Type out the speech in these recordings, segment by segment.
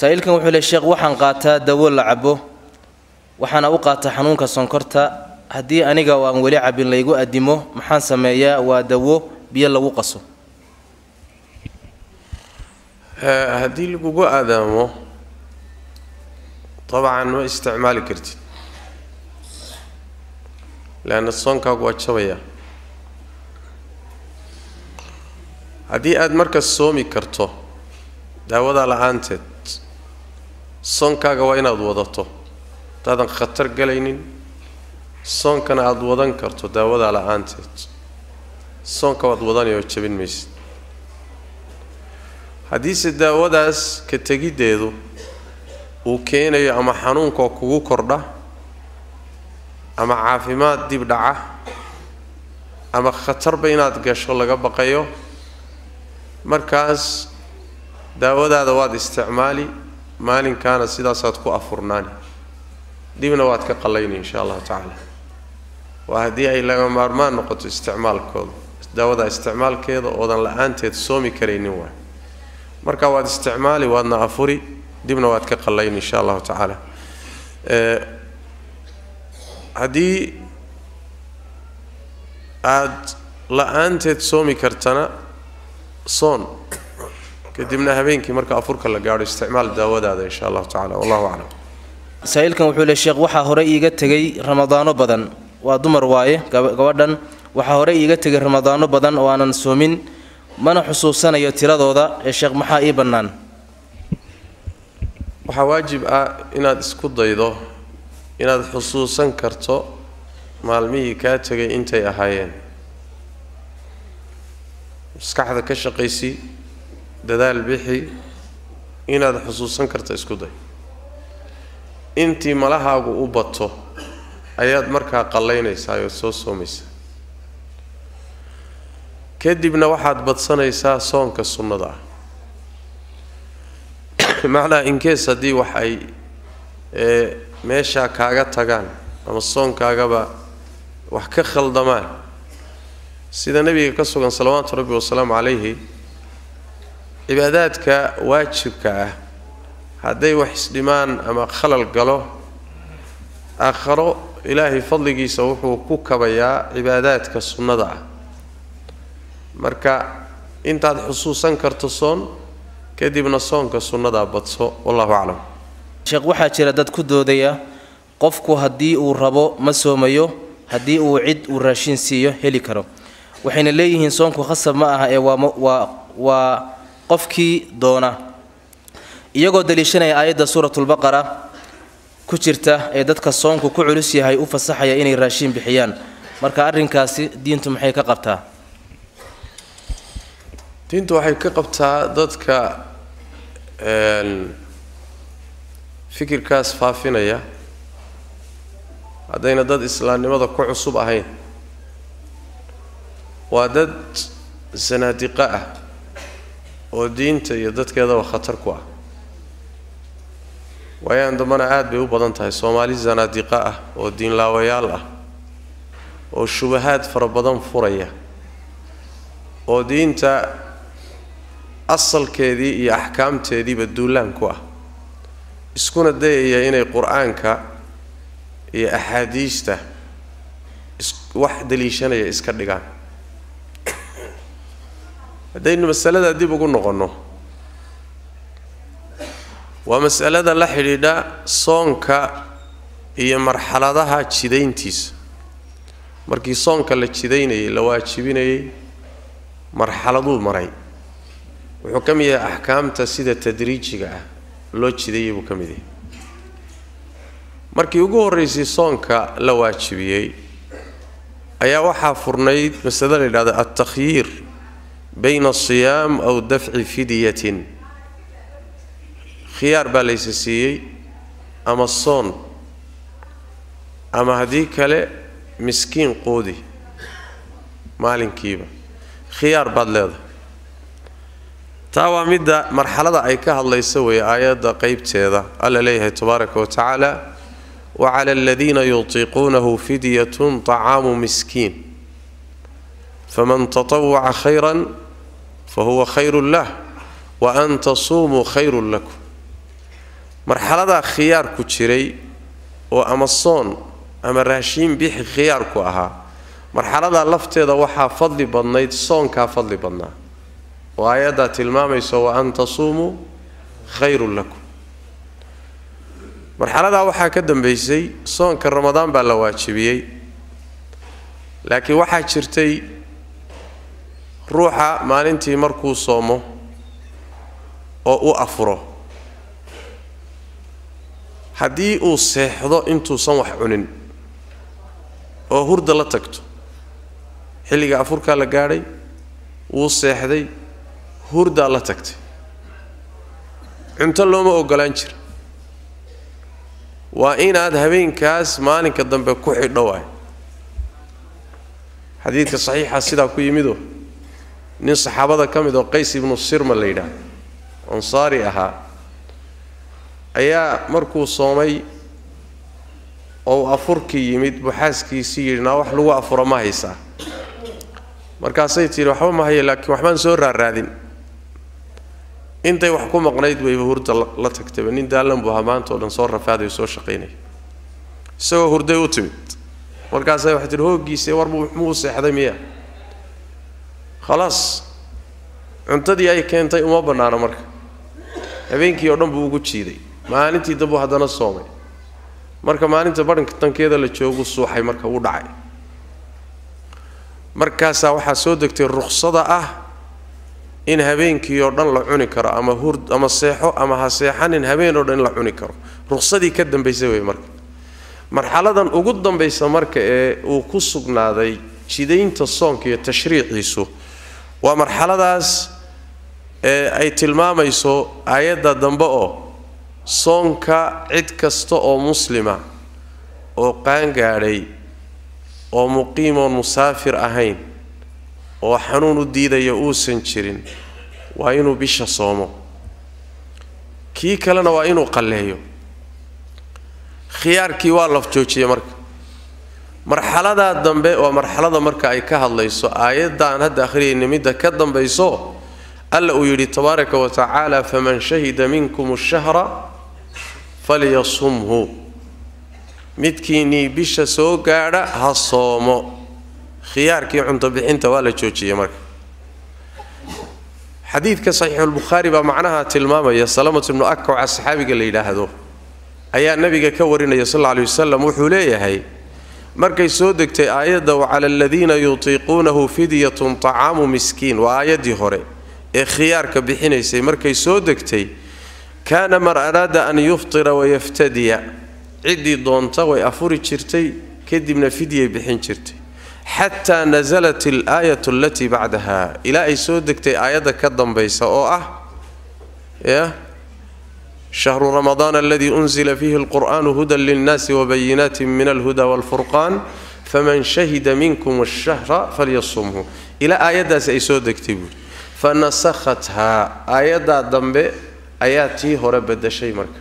saa-iilkan wuxuu le sheekh waxaan qaataa dawo la cabo waxaana u qaataa xanuunka sonkorta haddii aniga oo aan weli cabin laygu addimo maxaan sameeyaa waa dawo biyo lagu qaso haddii lagugu aadaamo dabcan ma isticmaali kartid leanna soonkaagu waa jabaya haddii aada markas soomi karto daawadaa la-aanteed soonkaaga waa inaad wadato haddaadan khatar galaynin soonkana aada wadan karto daawadaa la-aanteed soonka waad wadanayoo jabin maysid haddiise daawadaas ka tegiddeedu uu keenayo ama xanuunkoo kugu kordha ama caafimaad dib dhaca ama khatarba inaad gasho laga baqayo markaas daawadaada waad isticmaali maalinkaana sidaasaad ku afurnaani dibna waad ka qallayni insha allahu tacaala waa haddii ay laga maarmaan noqoto isticmaalkooda daawada isticmaalkeeda oodan la-aanteed soomi karaynin waay marka waad isticmaali waadna afuri dibna waad ka qallayni insha allahu tacaala haddii aada la-aanteed soomi kartana soon kadibna habeenkii marka afurka la gaadho isticmaal daawadaada insha allahu tacala wallahu aclam saa-iilkan wuxuu le sheekh waxaa hore iiga tegay ramadaano badan waa dumar waaye gabadhan waxaa hore iiga tegay ramadaano badan oo aanan soomin mana xusuusanayo tiradooda ee sheekh maxaa ii bannaan waxaa waajib ah inaad isku daydo inaad xusuusan karto maalmihii kaa tegay intay ahaayeen maskaxda ka shaqaysi dadaal bixi inaad xusuusan karto isku day intii malahaagu u bato ayaad markaa qallaynaysaa ood soo soomaysaa kadibna waxaad badsanaysaa soonka sunnada ah macnaha inkees haddii wax ay meeshaa kaaga tagaan ama soonkaagaba wax ka khaldamaan sida nebiga ka sugan salawaatu rabbi wasalaamu calayhi cibaadaadka waajibka ah hadday wax isdhimaan ama khalal galo aakharo ilaahay fadligiisa wuxuu ku kabayaa cibaadaadka sunnada ah marka intaad xusuusan karto soon kadibna soonka sunnadaa badso wallahu aclam sheekh waxaa jira dad ku doodaya qofku haddii uu rabo ma soomayo haddii uu cid uu raashin siiyo heli karo waxayna leeyihiin soonku khasab ma aha ee waa waa qofkii doona iyagoo daliishanaya aayadda suuratulbaqara ku jirta ee dadka soonku ku culus yahay u fasaxaya inay raashin bixiyaan marka arrinkaasi diintu maxay ka qabtaa diintu waxay ka qabtaa dadka fikirkaas faafinaya haddayna dad islaamnimada ku cusub ahayn waa dad sanaadiqo ah oo diinta iyo dadkeedaba khatar ku ah waayaan dambana aada bay u badan tahay soomaali sanaadiqo ah oo diinlaawayaal ah oo shubahaad fara badan furaya oo diinta asalkeedii iyo axkaamteediiba duulaan ku ah iskuna dayaya inay qur-aanka iyo axaadiista wax daliishanaya iska dhigaan haddaynu masalada dib ugu noqonno waa masalada la xidhiidha soonka iyo marxaladaha jidayntiisa markii soonka la jidaynayay la waajibinayay marxaladuu maray wuxuu ka mid yahay axkaamta sida tadriijiga ah loo jidayay buu ka mid yahay markii ugu horraysay soonka la waajibiyey ayaa waxaa furnayd masale la yidhahda altakhyiir bayna asiyaam aw dafci fidyatin khiyaar baa laysa siiyey ama soon ama haddii kale miskiin qoodi maalinkiiba khiyaar baad leedahay taa waa midda marxalada ay ka hadlaysa weeye aayadda qeybteeda alla leeyahay tabaaraka wa tacaala wa cala aladiina yutiiquunahu fidyatun طacaamu miskiin faman taطawaca khayran fahuwa khayru lah wa an tasuumuu khayrun lakum marxaladaa khiyaarku jiray oo ama soon ama raashiin bixi khiyaarku ahaa marxaladaa lafteeda waxaa fadli badnayd soonkaa fadli badnaa oo aayaddaa tilmaamayso wa an tasuumuu khayrun lakum marxaladaa waxaa ka dambaysay soonka ramadaan baa la waajibiyey laakiin waxaa jirtay ruuxa maalintii markuu soomo oo u afuro haddii uu seexdo intuusan wax cunin oo hurda la tagto xilliga afurkaa la gaadhay wuu seexday hurdaa la tagtay cunto looma ogolaan jira waa inaad habeenkaas maalinka dambe ku xidho waay xadiidka saxiixa sidaa ku yimidoo nin saxaabada ka mid oo qays ibnu sirma la yidhaah ansaari ahaa ayaa markuu soomay oo uu afurkii yimid buu xaaskiisii yidhi naa wax lagu afuro ma haysaa markaasay tidhi waxba ma haya laakiin waxbaan soo raaraadin intay wax ku maqnayd wayba hurda la tagtayba nin daallan buu ahaa maanta o dhan soo rafaaday soo shaqaynaya isagoo hurday u timid markaasay waxay tihi hooggiise war muu seexday miya khalaas cuntadii ay keentay uma bannaano marka habeenkii oo dhan buu ugu jiiday maalintii dambuu haddana soomay marka maalinta badhantankeeda la joogu suuxay marka wuu dhacay markaasaa waxaa soo degtay ruksada ah in habeenkii oo dhan la cuni karo ama hur ama seexo ama ha seexanin habeen oo dhan in la cuni karo ruksadii ka dambaysa wey marka marxaladan ugu dambaysa marka ee uu ku sugnaaday jidaynta soonka iyo tashriiciisu waa marxaladaas ee ay tilmaamayso aayadda dambe oo soonka cid kasta oo muslima oo qaangaadhay oo muqiimoon musaafir ahayn oo xanuun u diidaya uusan jirin waa inuu bisha soomo kii kalena waa inuu qalleeyo khiyaarkii waa laf joojiyey marka marxaladaa dambe waa marxalada marka ay ka hadlayso aayadda aan hadda akhriyayna midda ka dambayso alla uu yidhi tabaaraka wa tacaala faman shahida minkum ashahra falyasumhu midkiinnii bisha soo gaadha ha soomo khiyaarkii cunto bixinta waa la joojiyey marka xadiidka saxiixulbukhaari baa macnaha tilmaamaya salamat ibnu akaca saxaabiga la yidhaahdo ayaa nabiga ka warinaya sal alla alay wasalam wuxuu leeyahay markay soo degtay aayadda wacala aladiina yutiiquunahu fidyatun طacaamu miskiin waa aayaddii hore ee khiyaarka bixinaysay markay soo degtay kaana man araada an yuftira wayaftadiya ciddii doonta way afuri jirtay kadibna fidyay bixin jirtay xataa nasalat alaayat alatii bacdaha ilaa ay soo degtay aayadda ka dambaysa oo ah ya shahru ramadaan aladii unzila fiihi alqur'aanu hudan lilnaasi wabayinaati min alhuda walfurqaan faman shahida minkum ashahra falyasumhu ilaa aayaddaasi ay soo degtay buuri fa nasakhathaa aayaddaa dambe ayaa tii hore bedeshay marka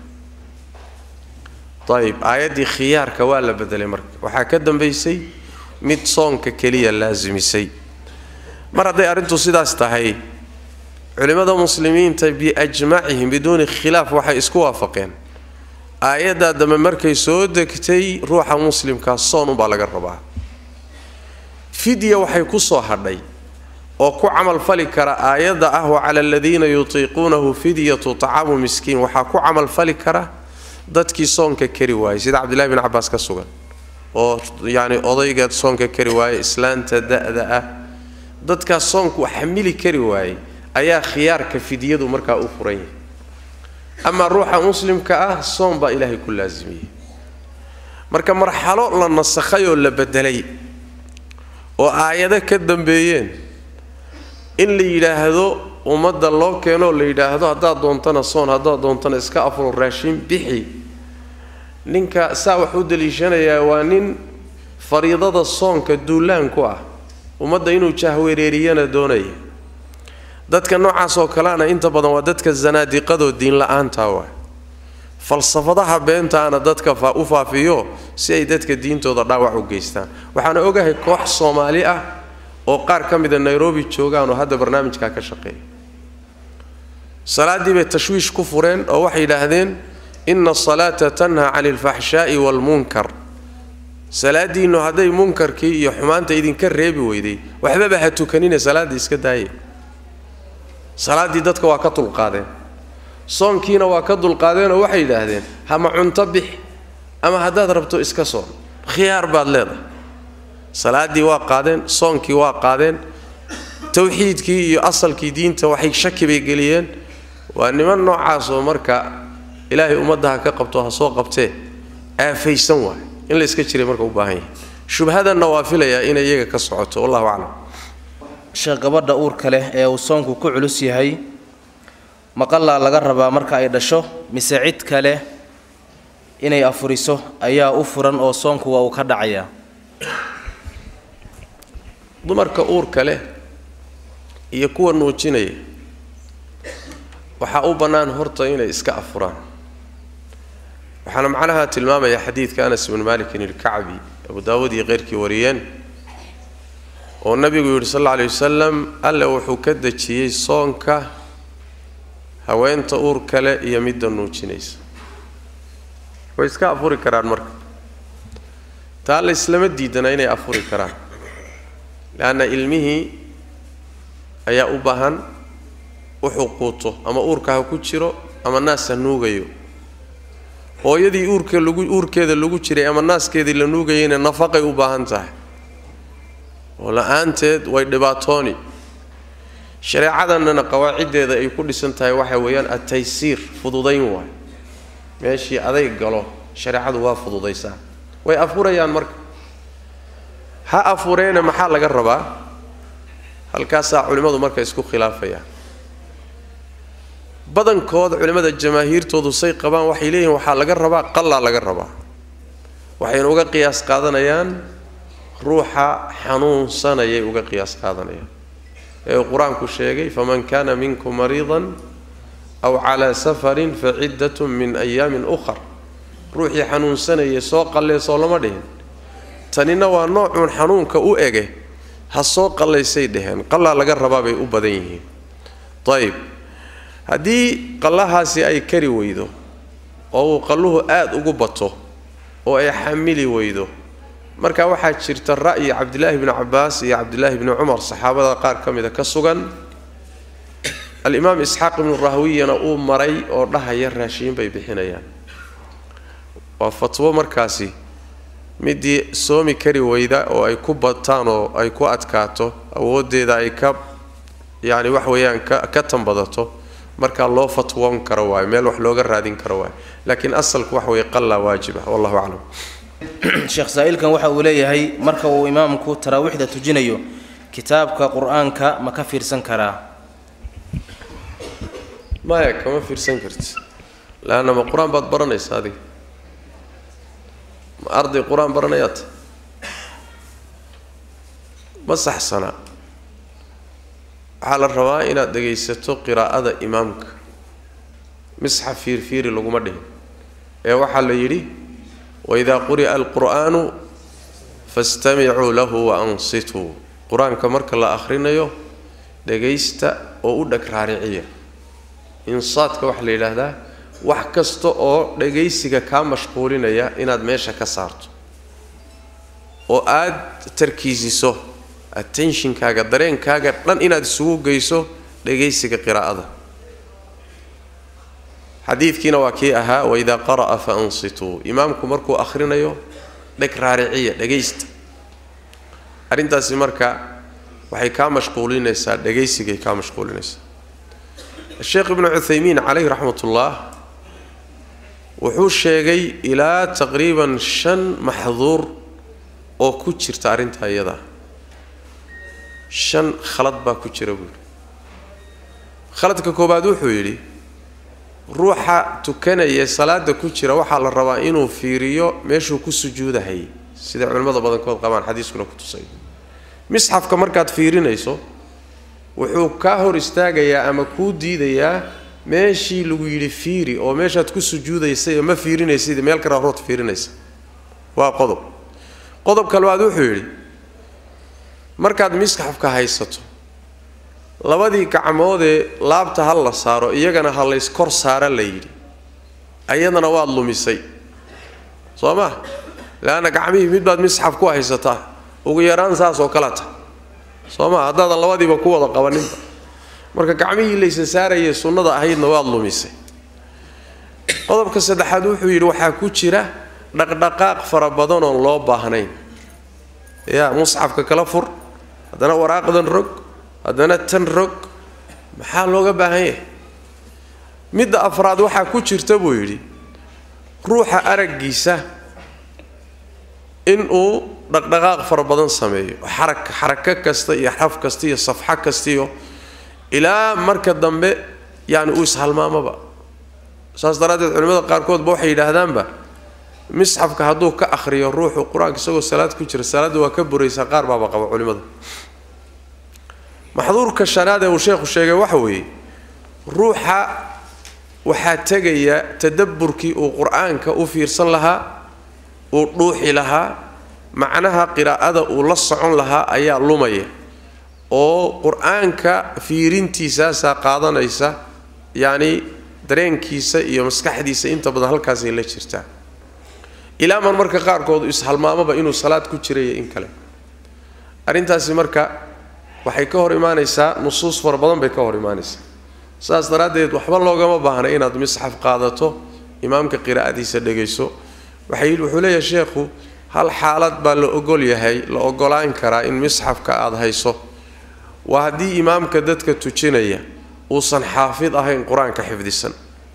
ayib aayaddii khiyaarka waa la bedelay marka waxaa ka dambaysay mid soonka keliya laasimisay mar hadday arrintu sidaas tahay culimmada muslimiinta biajmacihim biduuni khilaaf waxay isku waafaqeen aayaddaa dambe markay soo degtay ruuxa muslimkaa soon unbaa laga rabaa fidya waxay ku soo hadhay oo ku camalfali kara aayadda ah wa cala aladiina yutiiquunahu fidyatu tacaamu miskiin waxaa ku camalfali kara dadkii soonka kari waayey sida cabdillahi bin cabaas ka sugan oo yacni odayga soonka kari waaye islaanta da-da ah dadkaas soonku xamili kari waayey ayaa khiyaarka fidyadu markaa u furan yahay amaa ruuxa muslimka ah soon baa ilaahay ku laasimiyey marka marxalo la nasakhay oo la bedelay oo aayado ka dambeeyeen in la yidhaahdo ummadda loo keenoo la yidhaahdo haddaad doontana soon haddaad doontana iska afuro raashin bixi ninka saa wax u daliishanayaa waa nin fariidada soonka duulaan ku ah ummadda inuu jahwereeriyana doonaya dadka noocaas oo kalena inta badan waa dadka zanaadiqadoo diinla-aantaa waa falsafadaha beentaana dadka u faafiyo si ay dadka diintooda dhaawac u geystaan waxaana ogahay koox soomaali ah oo qaar ka mida nairobi joogaan oo hadda barnaamijkaa ka shaqeeya salaaddii bay tashwiish ku fureen oo waxay yidhaahdeen ina asalaata tanhaa cani alfaxshaa'i waalmunkar salaadiinnu hadday munkarkii iyo xumaanta idinka reebi weyday waxbaba ha tukanine salaaddii iska daaye salaaddii dadka waa ka dulqaadeen soonkiina waa ka dulqaadeenoo waxay yidhaahdeen hama cunto bix ama haddaad rabto iska soon khiyaar baad leedahay salaaddii waa qaadeen soonkii waa qaadeen tawxiidkii iyo asalkii diinta waxay shaki bay geliyeen waa niman noocaasoo marka ilaahay ummadda ha ka qabto ha soo qabtee aafaysan waay in la iska jiray marka u baahan yahay shubhadanna waa filayaa inay iyaga ka socoto wallahu aclam sheekh gabadha uurka leh ee uu soonku ku culus yahay maqallaa laga rabaa marka ay dhasho mise cid kale inay afuriso ayaa u furan oo soonku waa uu ka dhacayaa dumarka uurka leh iyo kuwa nuujinaya waxaa u bannaan horta inay iska afuraan waxaana macnaha tilmaamaya xadiidka anas ibnu malikin ilkacbi abu daawuud iyo keyrkii wariyeen oo nabigu yidhi sal alla alay wasalam alle wuxuu ka dejiyey soonka haweenta uur kale iyo midda nuujinaysa way iska afuri karaan marka taa la islama diidana inay afuri karaan leanna ilmihii ayaa u baahan wuxuu quuto ama uurka ha ku jiro ama naas ha nuugayo hooyadii uurka lagu uurkeeda lagu jiray ama naaskeedii la nuugayayna nafaqay u baahan tahay oo la-aanteed way dhibaatooni shareecadannana qawaaciddeeda ay ku dhisan tahay waxa weeyaan ataysiir fududayn waay meeshii aday galo shareecadu waa fududaysaa way afurayaan marka ha afureena maxaa laga rabaa halkaasaa culimmadu marka isku khilaafayaan badankood culimmada jamaahiirtoodu say qabaan waxay leeyihiin waxaa laga rabaa qallaa laga rabaa waxayna uga qiyaas qaadanayaan ruuxa xanuunsanayay uga qiyaas qaadanayaan ee uu qur-aanku sheegay faman kaana minkum mariidan aw calaa safarin fa ciddatun min ayaamin ukhar ruuxii xanuunsanayay soo qalleysoo lama dhihin tanina waa noocuun xanuunka u ege ha soo qallaysay dheheen qallaa laga rabaa bay u badan yihiin ayib haddii qallahaasi ay kari weydo oo uu qalluhu aada ugu bato oo ay xamili weydo marka waxaa jirta ra'yi cabdilaahi bni cabbaas iyo cabdilaahi bni cumar saxaabada qaar ka mida ka sugan alimaam isxaaq ibnu rahwiyana uu maray oo dhahaya raashiin bay bixinayaan waa fatwo markaasi midii soomi kari weyda oo ay ku bataan oo ay ku adkaato awooddeeda ay ka yacni wax weeyaan ka ka tanbadato markaa loo fatwoon karo waayo meel wax looga raadin karo waayo laakiin asalku waxa weeye qallaa waajiba wallahu aclam sheekh saa'ilkan waxa uu leeyahay marka uu imaamku taraawiixda tujinayo kitaabka qur-aanka ma ka fiirsan karaa maya kama fiirsan karti leanna ma qur-aan baad baranaysa adiga ma arday qur-aan baranayaad ma saxsana waxaa la rabaa inaad dhegaysato qiraa'ada imaamka misxaf fiirfiiri laguma dhihin ee waxaa la yidhi waidaa quri'a alqur'aanu fastamicuu lahu wa ansituu qur-aanka marka la akhrinayo dhegaysta oo u dheg raariciya insaadka waxaa la yidhaahdaa wax kasta oo dhagaysiga kaa mashquulinaya inaad meesha ka saarto oo aad tarkiisiso attentionkaaga dareenkaaga dhan inaad isugu geyso dhagaysiga qiraa'ada xadiidkiina waa kii ahaa waidaa qara'a fa ansituu imaamku markuu akhrinayo dheg raariciya dhagaysta arrintaasi marka waxay kaa mashquulinaysaa dhagaysigay kaa mashquulinaysaa sheekh ibnu cuthaymiin caleyh raxmatullah wuxuu sheegay ilaa taqriiban shan maxduur oo ku jirta arrintaa iyada shan khalad baa ku jira buuri khaladka koowaad wuxuu yidhi ruuxa tukanaya salaada ku jira waxaa la rabaa inuu fiiriyo meeshuu ku sujuudahayay sida culimmada badankood qabaan xadiiskuna ku tusay misxafka markaad fiirinayso wuxuu kaa hor istaagayaa ama kuu diidayaa meeshii lagu yidhi fiiri oo meeshaad ku sujuudaysay ma fiirinaysid meel kale rood fiirinaysa waa qodob qodobka labaad wuxuu yidhi markaad misxafka haysato labadii gacmoodee laabta ha la saaro iyagana ha lays kor saara la yidhi ayadana waad lumisay soo ma leanna gacmihii mid baad misxaf ku haysataa ugu yaraan saas oo kaleta soo ma haddaadan labadiiba ku wada qabaninba marka gacmihii laysa saarayay sunnada ahaydna waad lumisay qodobka saddexaad wuxuu yidhi waxaa ku jira dhaqdhaqaaq fara badan oon loo baahnayn yaa musxafka kala fur haddana waraaqdan rog haddana tan rog maxaa looga baahan yahay midda afraad waxaa ku jirta buu yidhi ruuxa araggiisa inuu dhaqdhaqaaq fara badan sameeyo xarak xarako kasta iyo xraf kasta iyo safxo kastaiyo ilaa marka dambe yacni uu ishalmaamaba saas daraaddeed culimmada qaarkoodba waxay yidhaahdaanba misxafka hadduu ka akhriyo ruuxu qur-aanka isagoo salaad ku jira salaadda waa ka buraysaa qaar baaba qaba culimmada maxduurka shanaad ee uu sheekhu sheegay waxa weeye ruuxa waxaa tegaya tadabburkii uu qur-aanka u fiirsan lahaa uu dhuuxi lahaa macnaha qiraa'ada uu la socon lahaa ayaa lumaya oo qur-aanka fiirintiisaasaa qaadanaysa yacni dareenkiisa iyo maskaxdiisa inta badan halkaasay la jirtaa ilaa mar marka qaarkood ishalmaamaba inuu salaad ku jiraya in kale arrintaasi marka waxay ka hor imaanaysaa nusuus fara badan bay ka hor imaanaysaa saas daraaddeed waxba loogama baahna inaad misxaf qaadato imaamka qiraa'adiisa dhegayso waxay wuxuu leeyahay sheekhu hal xaalad baa la ogol yahay la ogolaan karaa in misxafka aada hayso waa haddii imaamka dadka tujinaya uusan xaafid ahayn qur-aanka xifdisan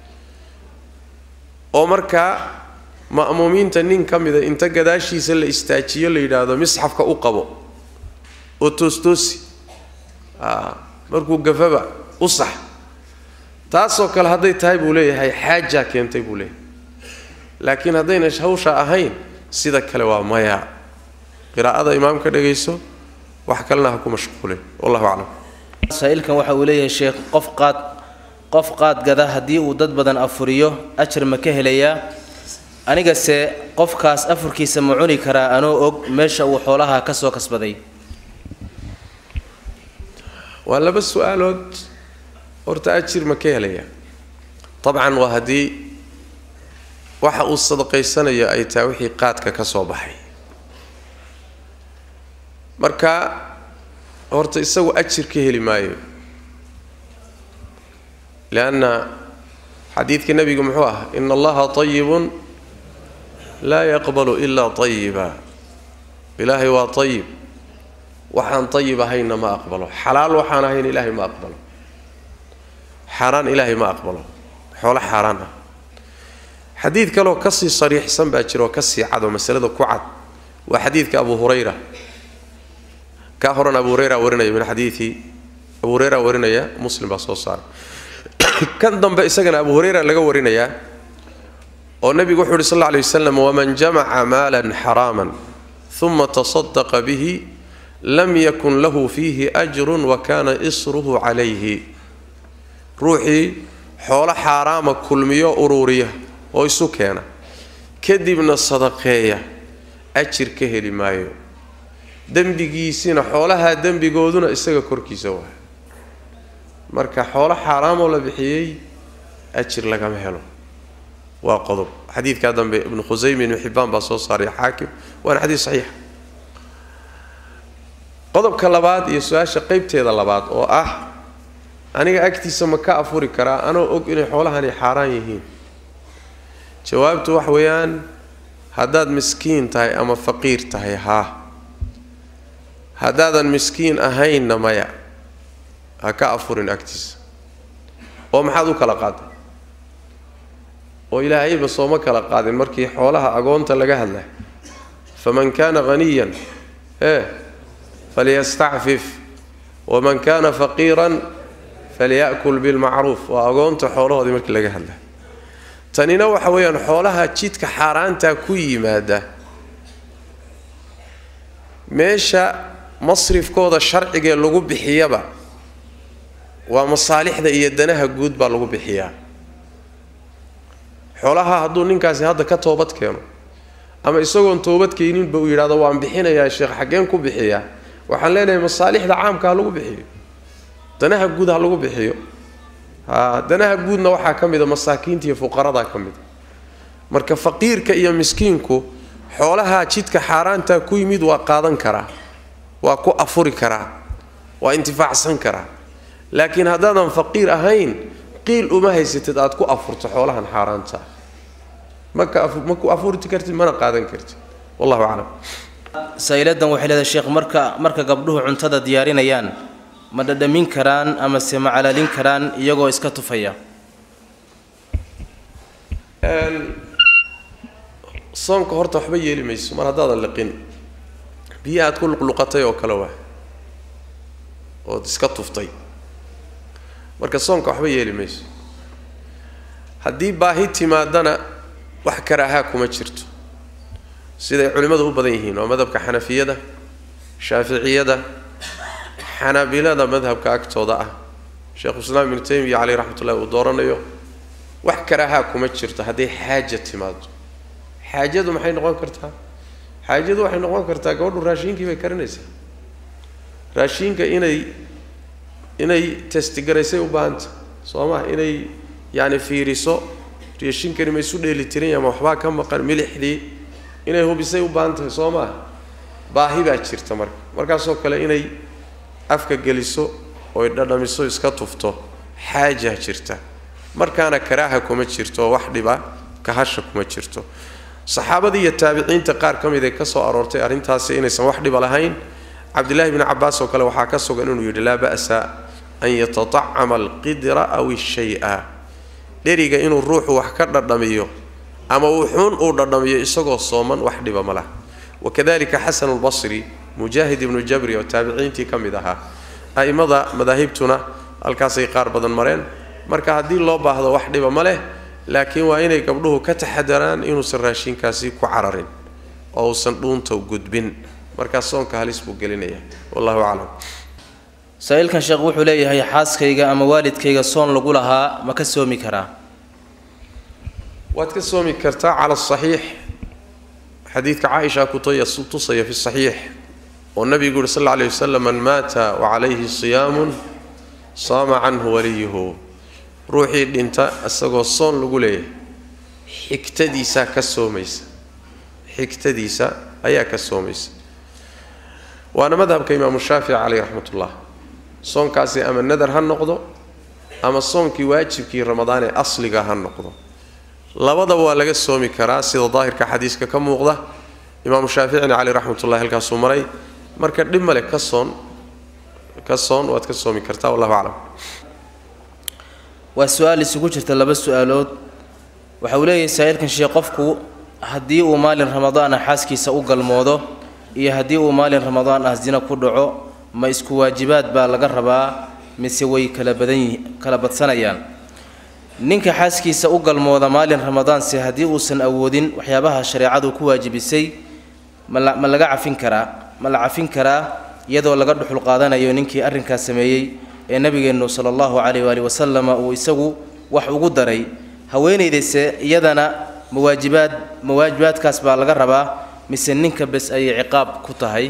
oo markaa ma'muumiinta nin ka mida inta gadaashiisa la istaajiyo la yidhaahdo misxafka u qabo oo toostoosi markuu gafaba u sax taasoo kale hadday tahay buu leeyahay xaajaa keentay buu leeyahay laakiin haddayna hawsha ahayn sida kale waa maya qiraa'ada imaamka dhagayso wax kalena ha ku mashquulin wallahu aclam saa-iilkan waxa uu leeyahay sheekh qof qaad qof qaad gada haddii uu dad badan afuriyo ajar ma ka helayaa anigase qofkaas afurkiisa ma cuni karaa anoo og meesha uu xoolaha ka soo kasbaday waa laba su-aalood horta ajir ma ka helayaa dabcan waa haddii waxa uu sadaqaysanayo ay tahay wixii qaadka ka soo baxay marka horta isagu ajir ka heli maayo lianna xadiidka nebigu muxuu ah ina allaha tayibun laa yaqbalu ilaa tayiba ilaahay waa tayib waxaan tayib ahayna ma aqbalo xalaal waxaan ahayn ilaahay ma aqbalo xaaraan ilaahay ma aqbalo xoolo xaaraan ah xadiid kaleoo kasii sariixsan baa jira oo kasii cad oo masalada ku cad waa xadiidka abu hurayra kaa horan abu hurayra warinaya min xadiidi abu hurayra warinaya muslim baa soo saaray kan dambe isagana abu hurayra laga warinayaa oo nebigu wuxuu uhi sal alla alay wasalam waman jamaca maalan xaraaman uma tasadaqa bihi lam yakun lahu fiihi ajrun wa kana isruhu calayhi ruuxii xoolo xaaraama kulmiyo uruuriya oo isu keena kadibna sadaqeeya ajir ka heli maayo dembigiisina xoolahaa dembigooduna isaga korkiisa waa marka xoolo xaaraamoo la bixiyey ajir lagama helo waa qodob xadiidkaa dambe ibnu khusayme ibnu xibbaan baa soo saaray xaakim waana xadiid saxiixa qodobka labaad iyo su-aasha qeybteeda labaad oo ah aniga agtiisa ma ka afuri karaa anoo og inay xoolahani xaaraan yihiin jawaabtu wax weeyaan haddaad miskiin tahay ama faqiir tahay haa haddaadan miskiin ahaynna maya ha ka afurin agtiisa oo maxaad u kala qaaday oo ilaahayba sooma kala qaadin markii xoolaha agoonta laga hadlay faman kaana haniyan ee falyastacfif waman kaana faqiiran falya'kul bilmacruuf waa agoonta xoolahoodii markii laga hadlay tanina waxa weeyaan xoolaha jidka xaaraantaa ku yimaada meesha masrifkooda sharcigee lagu bixiyaba waa masaalixda iyo danaha guud baa lagu bixiyaa xoolaha hadduu ninkaasi hadda ka toobad keeno ama isagoon toobadkeeninba uu yidhahdo waan bixinayaa sheekh xaggeen ku bixiyaa waxaan leenahay masaalixda caamka ha lagu bixiyo danaha guud ha lagu bixiyo ha danaha guudna waxaa ka mida masaakiinta iyo fuqaradaa ka mida marka faqiirka iyo miskiinku xoolahaa jidka xaaraantaa ku yimid waa qaadan karaa waa ku afuri karaa waa intifaacsan karaa laakiin haddaadan faqiir ahayn qiil uma haysatid aad ku afurto xoolahan xaaraanta maka ma ku afurti kartid mana qaadan kartid wallahu aclam saa-iladan waxay leedahay sheekh marka marka gabdhuhu cuntada diyaarinayaan ma dhadhamin karaan ama se ma calaalin karaan iyagoo iska tufaya soonka horta waxba yeeli mayso mar haddaadan liqin biyo aad ku luqluqatay oo kale waa ood iska tuftay marka soonka waxba yeeli mayso haddii baahi timaadana wax karaahaa kuma jirto siday culimmadu u badan yihiin waa madhabka xanafiyada shaaficiyada xanaabilada madhabka agtooda ah sheekhuislaam ibnu taymiya caleyh raxmat ullahi uu dooranayo wax karaahaa kuma jirto hadday xaaja timaado xaajadu maxay noqon kartaa xaajadu waxay noqon kartaa gabadhu raashiinkii bay karinaysaa raashiinka inay inay testigaraysay u baahanta soo ma inay yacni fiiriso raashinkani ma isu dheeli tiran ama waxbaa ka maqan milixdii inay hubisay u baahan tahay soo maa baahi baa jirta marka markaasoo kale inay afka geliso oy dhadhamiso iska tufto xaajaa jirta markaana karaaha kuma jirto wax dhiba kahasha kuma jirto saxaabadii iyo taabiciinta qaar ka mid ee ka soo aroortay arrintaasi inaysan wax dhiba lahayn cabdillahi bni cabaas oo kale waxaa ka sugan inuu yidhi laa ba'sa an yatatacama alqidra aw ishaya dheriga inuu ruuxu wax ka dhadhamiyo ama wuxuun uu dhadhamiyo isagoo sooman wax dhiba ma lah wakadalika xasanu lbasri mujaahid ibnu jabri oo taabiciintii ka mid ahaa a'immada madaahibtuna halkaasay qaar badan mareen marka haddii loo baahdo wax dhiba ma leh laakiin waa inay gabdhuhu ka taxadaraan inuusan raashinkaasi ku cararin oo uusan dhuunta gudbin markaas soonka halis buu gelinaya wallahu aclam saa-iilkan sheekh wuxuu leeyahay xaaskayga ama waalidkayga soon lagu lahaa ma ka soomi karaa waad ka soomi kartaa cala asaxiix xadiidka caaisha kutusaya fi saxiix oo nabigu yuhi sal alla alay wasalam man maata wacalayhi siyaamun saama canhu waliyuhu ruuxii dhinta isagoo soon lagu leeyahay xigtadiisaa ka soomaysa xigtadiisa ayaa ka soomaysa waana madhabka imaamu shaafici caleyh raxmat ullah soonkaasi ama nadar ha noqdo ama soonkii waajibkii ramadaan ee asliga ha noqdo labadaba waa laga soomi karaa sida daahirka xadiiska ka muuqda imaamu shaaficina caleyh raxmatullahi halkaasuu maray marka dhib male ka soon ka soon waad ka soomi kartaa wallahu aclam waa su-aal isugu jirta laba su-aalood waxa uu leeyahay saa-iilkan sheekh qofku haddii uu maalin ramadaan ah xaaskiisa u galmoodo iyo haddii uu maalin ramadaan ah sina ku dhaco ma isku waajibaad baa laga rabaa mise way kala badan yihi kala badsanayaan ninka xaaskiisa u galmooda maalin ramadaanse haddii uusan awoodin waxyaabaha shareecadu ku waajibisay mala ma laga cafin karaa ma la cafin karaa iyadoo laga dhuxul qaadanayo ninkii arrinkaas sameeyey ee nabigeennu sala allahu calayh waali wasalama uu isagu wax ugu daray haweenaydayse iyadana mawaajibaad mawaajibaadkaas baa laga rabaa mise ninka bes ayay ciqaab ku tahay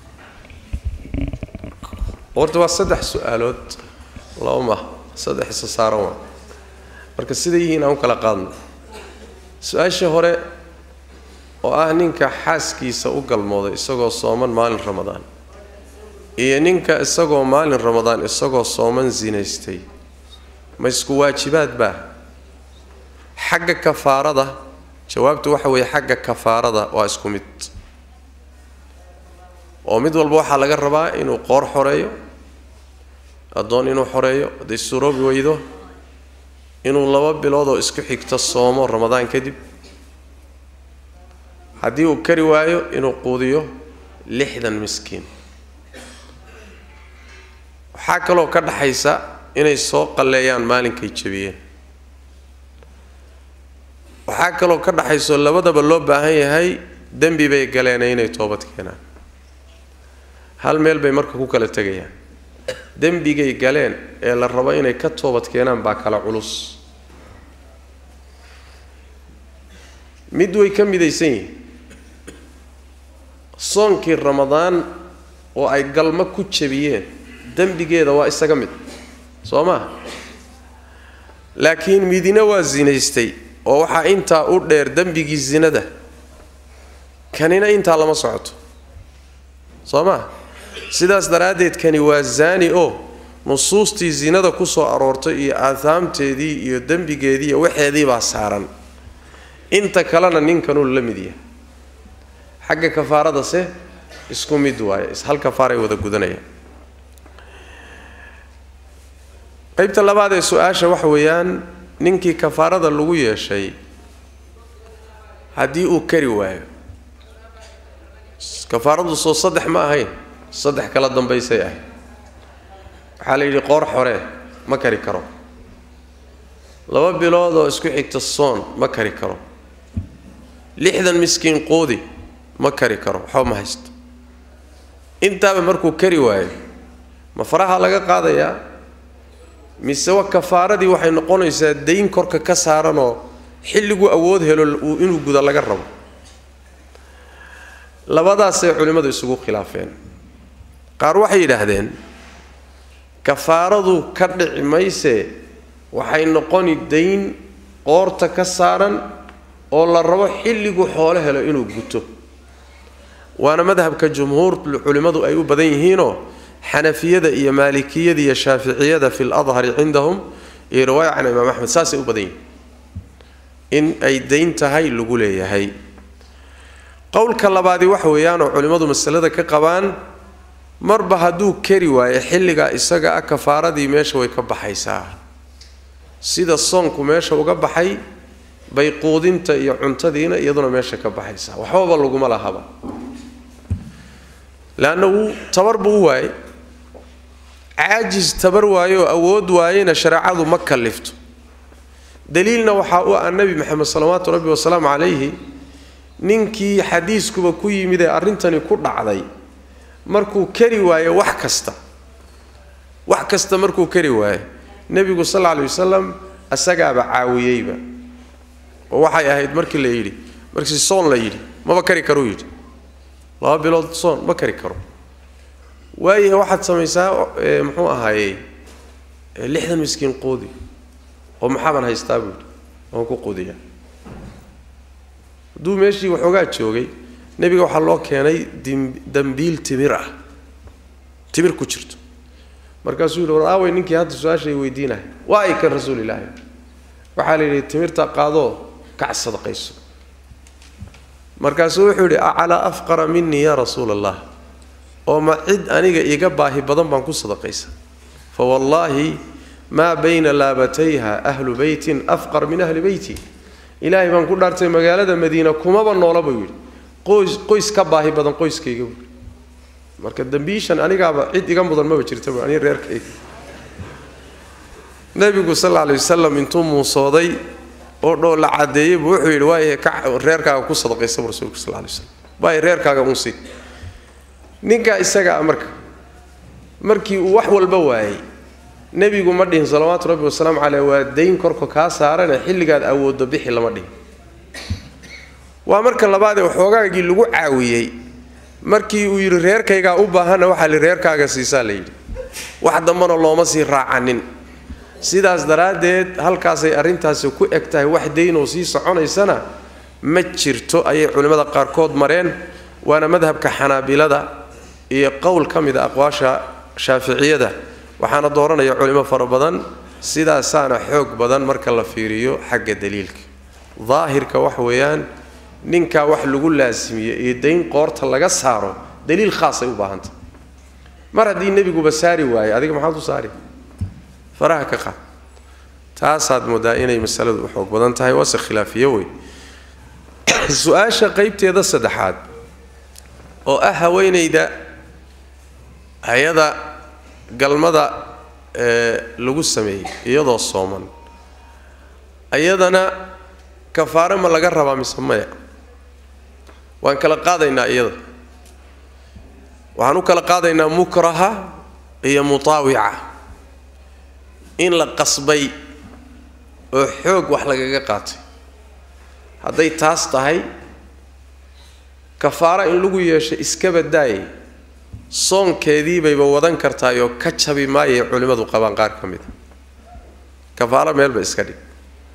horta waa saddex su-aalood laba ma saddex isa saaran waa marka siday yihiin aan u kala qaadno su-aasha hore oo ah ninka xaaskiisa u galmooday isagoo sooman maalin ramadaan iyo ninka isagoo maalin ramadaan isagoo sooman sinaystay ma isku waajibaad baa xagga kafaarada jawaabtu waxa weeye xagga kafaarada waa isku mid oo mid walba waxaa laga rabaa inuu qoor xoreeyo addoon inuu xoreeyo hadday suroobi weydo inuu laba bilood oo isku xigto soomo ramadaan kadib haddii uu kari waayo inuu quudiyo lixdan miskiin waxaa kaloo ka dhaxaysa inay soo qalleeyaan maalinkay jabiyeen waxaa kaloo ka dhaxayso labadaba loo baahan yahay dembi bay galeena inay toobad keenaan hal meel bay marka ku kala tegayaan dembigay galeen ee la rabo inay ka toobad keenaan baa kala culus mid way ka midaysan yihiin soonkii ramadaan oo ay galmo ku jabiyeen dembigeeda waa isaga mid soo maa laakiin midina waa sinaystay oo waxaa intaa u dheer dembigii sinada kanina intaa lama socoto soo maa sidaas daraaddeed kani waa zaani oo nusuustii sinada ku soo aroortay iyo aathaamteedii iyo dembigeedii iyo waxeedii baa saaran inta kalena ninkanuu la mid yahay xagga kafaaradase isku mid waaye hal kafaaray wada gudanayaan qaybta labaad ee su-aasha waxa weeyaan ninkii kafaarada lagu yeeshay haddii uu kari waayo kafaaradu soo saddex ma ahayn saddex kala dambaysay ahayd waxaa la yidhi qoor xoree ma kari karo laba bilood oo isku xigta soon ma kari karo lixdan miskiin qoodi ma kari karo waxba ma haysto intaaba markuu kari waayo ma faraha laga qaadayaa mise wa kafaaradii waxay noqonaysaa dayn korka ka saaranoo xilliguu awood helo inuu guda laga rabo labadaasay culimmadu isugu khilaafeen qaar waxay yidhaahdeen kafaaradu ka dhici maysee waxay noqoni dayn qoorta ka saaran oo la rabo xilliguu xoolo helo inuu guto waana madhabka jumhuur culimmadu ay u badan yihiinoo xanafiyada iyo maalikiyada iyo shaaficiyada fi ladhari cindahum iyo riwaaya can imaam axmed saasay u badan yihiin in ay dayn tahay lagu leeyahay qowlka labaadi waxa weeyaanoo culimmadu masalada ka qabaan marba hadduu kari waayo xilligaa isaga ah kafaaradii meesha way ka baxaysaa sida soonku meesha uga baxay bay quudinta iyo cuntadiina iyaduna meesha ka baxaysaa waxbaba laguma lahaba leanna wuu tabar buu u waayey caajis tabar waayo oo awood waayena shareecadu ma kallifto daliilna waxaa u ah nebi maxamed salawaatu rabbi wasalaamu calayhi ninkii xadiiskuba ku yimid ee arrintani ku dhacday markuu kari waayo wax kasta wax kasta markuu kari waayo nebigu sal alla alay wasalam asagaaba caawiyeyba oo waxay ahayd markii la yidhi markii soon la yidhi maba kari karuu yidhi laba bilood soon ma kari karo waayahe waxaad samaysaa muxuu ahaayey lixdan miskiin qoodi oo maxaabaan haystaa buu yidhi waan ku quudiyaa hadduu meeshii waxoogaa joogay nebiga waxaa loo keenay dambiil timir ah timir ku jirto markaasuu yidhi war aaway ninkii hadda su-aashay weydiinahay waa ay kan rasuulilaahi waxaa la yidhi timirta qaadoo kac sadaqayso markaasuu wuxuu yidhi acalaa afqara minii yaa rasuula allah oo ma cid aniga iiga baahi badan baan ku sadaqaysa fa wallaahi maa bayna laabatayha ahlu beytin afqar min ahli beyti ilaahay baan ku dhaartay magaalada madiina kumaba noola buu yidhi qoys qoys ka baahi badan qoyskayga buu marka dambiishan anigaaba cid iga mudan maba jirtaba ani reerkayga nebigu sal alla alay wasalam intuu muusooday oo dhoo la caddeeyey buu wuxuu yidhi waayahe ka reerkaaga ku sadaqaysaba rasuulku sal alay waslam waayahe reerkaaga unsi ninkaa isagaa marka markii uu wax walba waayey nebigu ma dhihin salawaatu rabbi wasalaamu caleyh waa dayn korka kaa saarane xilligaad awooddo bixi lama dhihin waa marka labaadee waxoogaagii lagu caawiyey markii uu yidhi reerkaygaa u baahanna waxaa li reerkaaga siisaa la yidhi wax dambana looma sii raacanin sidaas daraaddeed halkaasay arrintaasi ku eg tahay wax daynoo sii soconaysana ma jirto ayay culimmada qaarkood mareen waana madhabka xanaabilada iyo qowl ka mida aqwaasha shaaficiyada waxaana dooranaya culimo fara badan sidaasaana xoog badan marka la fiiriyo xagga daliilka daahirka wax weeyaan ninkaa wax lagu laasimiye iyo dayn qoorta laga saaro daliil khaasay u baahanta mar haddii nebiguba saari waaye adiga maxaad u saari faraha ka qaad taasaad moodaa inay masaladu u xoog badan tahay waase khilaafiyo wey su-aasha qaybteeda saddexaad oo ah haweenayda hay-ada galmada ee lagu sameeyey iyadoo sooman iyadana kafaare ma laga rabaa mise maya waan kala qaadaynaa iyada waxaan u kala qaadaynaa mukraha iyo mutaawica in la qasbay oo xoog wax lagaga qaatay hadday taas tahay kafaara in lagu yeesho iskaba daayay soonkeediibayba wadan kartaayoo ka jabi maayay culimmadu qabaan qaar ka mida kafaaro meelba iska dhig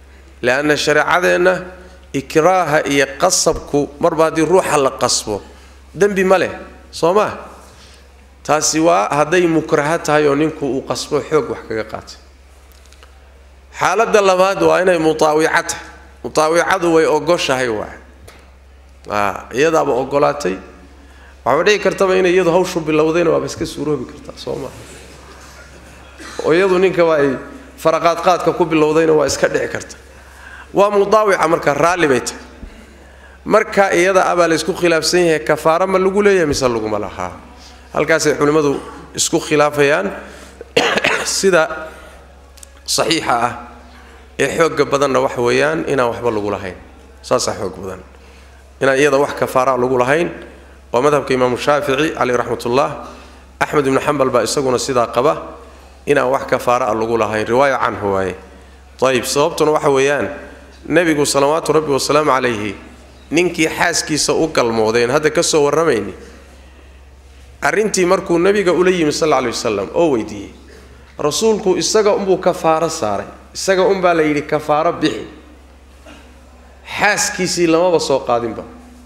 leanna shareecadeenna ikraaha iyo qasabku marba haddii ruuxa la qasbo dembi ma leh soo maa taasi waa hadday mukraha tahay oo ninku uu qasbo xoog wax kaga qaatay xaaladda labaad waa inay mutaawica tahay mutaawicadu way ogoshahay waay iyadaaba ogolaatay waxaaba dhici kartaba inay iyadu hawshu bilowdayna waaba iska suuroobi kartaa soo maa oo iyadu ninkaba ay faraqaadqaadka ku bilowdayna waa iska dhici karta waa mudaawica marka raalli bay tahay marka iyada abaa la isku khilaafsan yahay kafaaro ma lagu leeyahay mise laguma lahaa halkaasay culimmadu isku khilaafayaan sida saxiixa ah ee xoogga badanna waxa weeyaan inaan waxba lagu lahayn saasaa xoog badan inaan iyada wax kafaaraa lagu lahayn waa madhabka imaamu shaafici caleyh raxmatullah axmed ibnu xambal baa isaguna sidaa qaba inaan wax kafaara a lagu lahayn riwaaya canhu waaye ayib sababtuna waxa weeyaan nebigu salawaatu rabbi wasalaamu calayhi ninkii xaaskiisa u galmoodeen hadda ka soo warramayni arrintii markuu nebiga ula yimi sal aley wasalam oo weydiiyey rasuulku isaga unbuu kafaaro saaray isaga unbaa la yidhi kafaaro bixi xaaskiisii lamaba soo qaadinba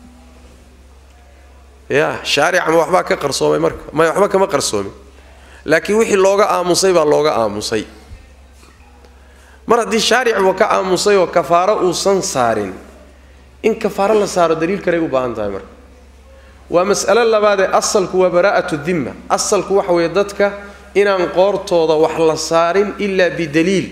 ya shaarica ma waxbaa ka qarsoomay marka may waxba kama qarsoomin laakiin wixii looga aamusay baa looga aamusay mar haddii shaaricba ka aamusay oo kafaaro uusan saarin in kafaaro la saaro daliil kaley u baahan tahay marka waa mas'alo labaadee asalku waa baraa'atu dimma asalku waxa weeye dadka inaan qoortooda wax la saarin ilaa bidaliil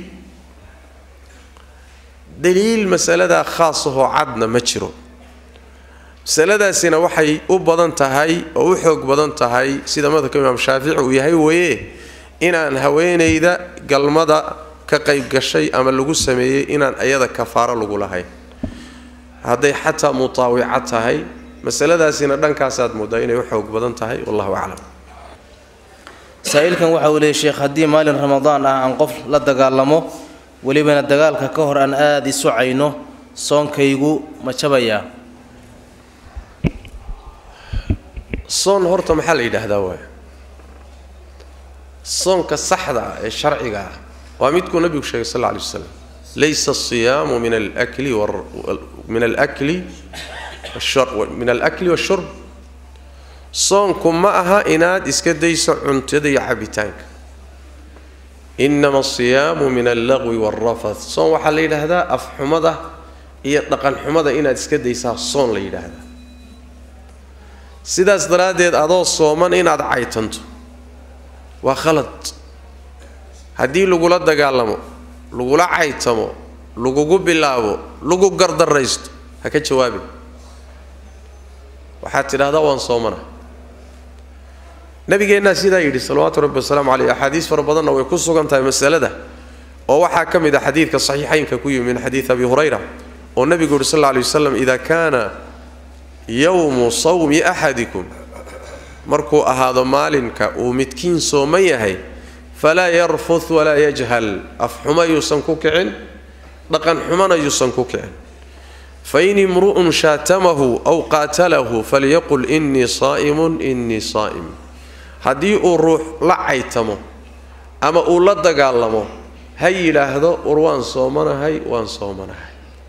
daliil masaladaa khaasahoo cadna ma jiro masaladaasina waxay u badan tahay oo u xoog badan tahay sida madhabka imaam shaafici uu yahay weeye inaan haweenayda galmada ka qayb gashay ama lagu sameeyey inaan iyada kafaaro lagu lahayn hadday xataa mutaawica tahay masaladaasina dhankaasaad moodaa inay u xoog badan tahay wallahu aclam saa-iilkan waxa uu leeyay sheekh haddii maalin ramadaan ah aan qof la dagaalamo welibana dagaalka ka hor aan aada isu cayno soonkaygu ma jabayaa soon horta maxaa la yidhaahdaa waay soonka saxda ah ee sharciga ah waa midkuu nabigu sheegay sal lla alay waslam laysa asiyaamu min alakli min alakli min alakli washurb soonku ma aha inaad iska dayso cuntada iyo cabitaanka inama asiyaamu min allaqwi waalrafath soon waxaa la yidhaahdaa afxumada iyo dhaqanxumada inaad iska daysaa soon la yidhaahdaa sidaas daraaddeed adoo sooman inaad caytanto waa khalad haddii lagula dagaalamo lagula caytamo lagugu bilaabo lagu gardaraysto ha ka jawaabin waxaad tidhahdaa waan soomana nabigeennaa sidaa yidhi salawaatu rabbi wasalaamu caleyh axaadiis fara badanna way ku sugan tahay masalada oo waxaa ka mid ah xadiidka saxiixaynka ku yimi min xadiidi abi hurayra oo nebigu yidhi sal lla alay wasalam ida kaana yowmu sawmi axadikum markuu ahaado maalinka uu midkiin sooman yahay falaa yarfud walaa yajhal afxuma yuusan ku kicin dhaqan xumana yuusan ku kicin fain imru'un shaatamahu aw qaatalahu falyaqul innii saa'imun innii saa'im haddii uu ruux la caytamo ama uu la dagaalamo ha yidhaahdo war waan soomanahay waan soomanahay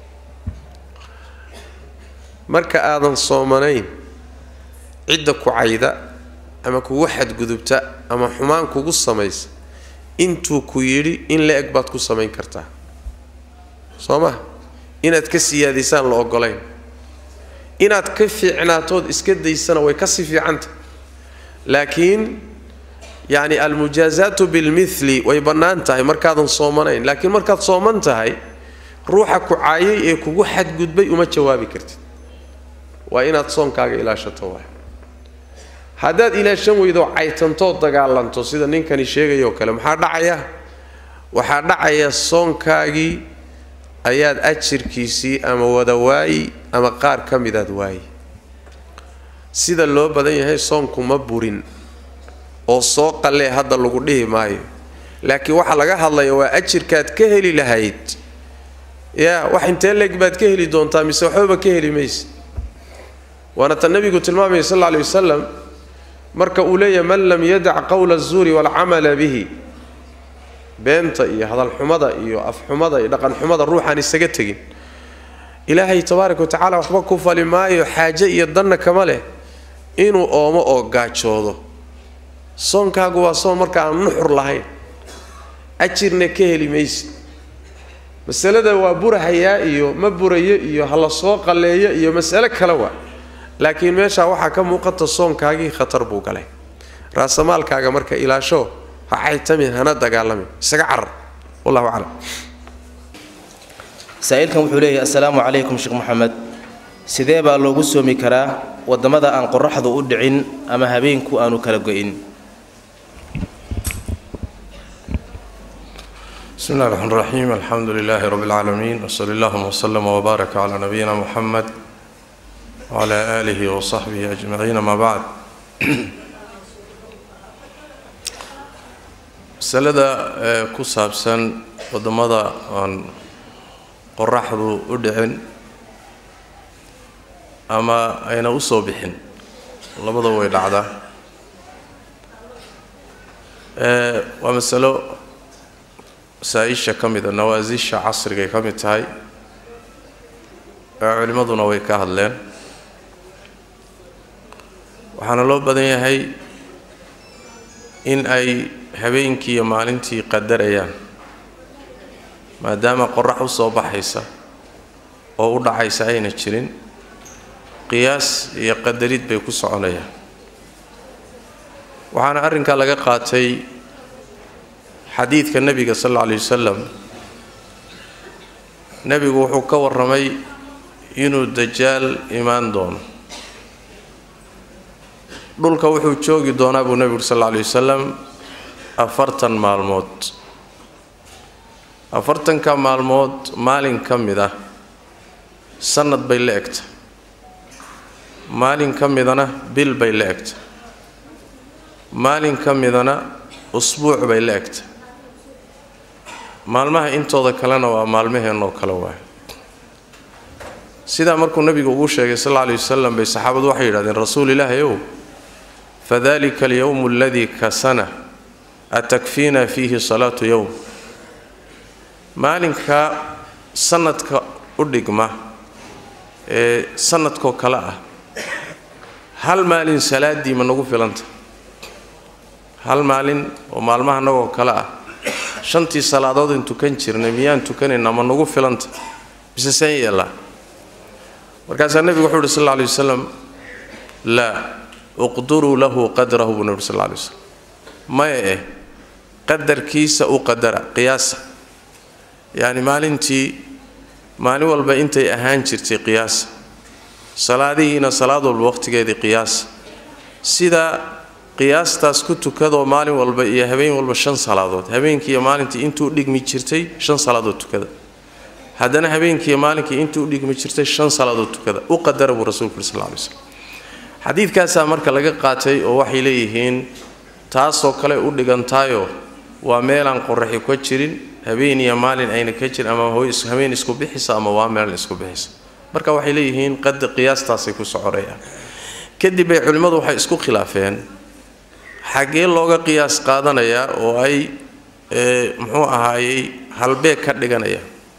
marka aadan soomanayn cidda ku cayda ama kugu xadgudubta ama xumaan kugu samaysa intuu ku yidhi in la eg baad ku samayn kartaa soo ma inaad ka siyaadaysaan la ogolayn inaad ka fiicnaatood iska daysana way kasii fiicanta laakiin yacni almujaazaatu bilmithli way bannaan tahay markaadan soomanayn laakiin markaad sooman tahay ruuxa ku caayay ee kugu xadgudbay uma jawaabi kartid waa inaad soonkaaga ilaashato waay haddaad ilaashan weydo caytantood dagaalanto sida ninkani sheegayoo kale maxaa dhacaya waxaa dhacaya soonkaagii ayaad ajirkiisii ama wada waayi ama qaar ka midaad waayi sida loo badan yahay soonku ma burin oo soo qallee hadda lagu dhihi maayo laakiin waxaa laga hadlaya waa ajirkaad ka heli lahayd yaa wax intee leeg baad ka heli doontaa mise waxbaba ka heli mayse waana tan nabigu tilmaamaya sal alla alay wasalam marka uu leeyahay man lam yadac qowla azuuri waalcamala bihi beenta iyo hadalxumada iyo afxumada iyo dhaqanxumada ruuxaan isaga tegin ilaahay tabaaraka wa tacaala waxba ku fali maayo xaaje iyo danna kama leh inuu oomo oo gaajoodo soonkaagu waa soon marka aan nuxur lahayn ajirna ka heli maysid masalada waa burahayaa iyo ma burayo iyo ha la soo qalleeyo iyo masale kale waa laakiin meeshaa waxaa ka muuqata soonkaagii khatar buu galay raasamaalkaaga marka ilaasho ha caytamin hana dagaalamin isaga carar wallahu aclam saa-iilkan wuxuu leeyahay assalaamu calaykum sheekh moxamed sidee baa loogu soomi karaa waddamada aan qoraxdu u dhicin ama habeenku aanu kala go-in بسم الله الرحمن الرحيم الحمد لله رب العالمين وصلى اللهم وسلم وبارك على نبينا محمد وعلى آله وصحبه أجمعين ما بعد masalada ee ku saabsan waddamada aan qoraxdu u dhicin ama ayna u soo bixin labada way dhacdaa ee waa masalo masaa-isha ka mida nawaasisha casrigay ka mid tahay ee culimmaduna way ka hadleen waxaana loo badan yahay in ay habeenkii iyo maalintii qadarayaan maadaama qorax u soo baxaysa oo u dhacaysa ayna jirin qiyaas iyo qadarid bay ku soconayaan waxaana arrinkaa laga qaatay xadiidka nebiga sal alla alay wasalam nebigu wuxuu ka warramay inuu dajaal imaan doono dhulka wuxuu joogi doonaa buu nebigu uri sal alla alay wasalam afartan maalmood afartanka maalmood maalin ka mid ah sannad bay la egta maalin ka midana bil bay la egta maalin ka midana usbuuc bay la egta maalmaha intooda kalena waa maalmaheenoo kale waay sidaa markuu nebigu ugu sheegay sal alla alay wasalam bay saxaabadu waxay yidhahdeen rasuul ilaahi ow fadalika alyowmu aladii kasana atakfiina fiihi salaatu yowm maalinka sanadka u dhigma ee sanadkoo kale ah hal maalin salaaddii ma nagu filanta hal maalin oo maalmaha nagoo kale ah shantii salaadood in tukan jirnay miyaan tukanaynaa ma nagu filanta mise seen yeellaa markaasaa nebigu wuxuu uhi sal alla alay wasalam laa uqduruu lahu qadrahu buu nebi sal alla alay wasalam maya eh qadarkiisa u qadara qiyaasa yacni maalintii maalin walba intay ahaan jirtay qiyaasa salaadihiina salaad walba waqhtigeedii qiyaasa sidaa qiyaastaas ku tukadoo maalin walba iyo habeen walba shan salaadood habeenkii iyo maalintii intuu dhigmi jirtay shan salaadood tukada haddana habeenkii iyo maalinkii intii u dhigmi jirtay shan salaadood tukada u qadara buu rasuulku yuri sal lla alay slam xadiidkaasaa marka laga qaatay oo waxay leeyihiin taasoo kale u dhigantaayoo waa meelaan qoraxi ka jirin habeen iyo maalin ayna ka jirin ama habeen isku bixisa ama waa maalin isku bixisa marka waxay leeyihiin qada qiyaastaasay ku soconayaan kadib bay culimmadu waxay isku khilaafeen xaggee looga qiyaas qaadanayaa oo ay muxuu ahaayey halbeeg ka dhiganaya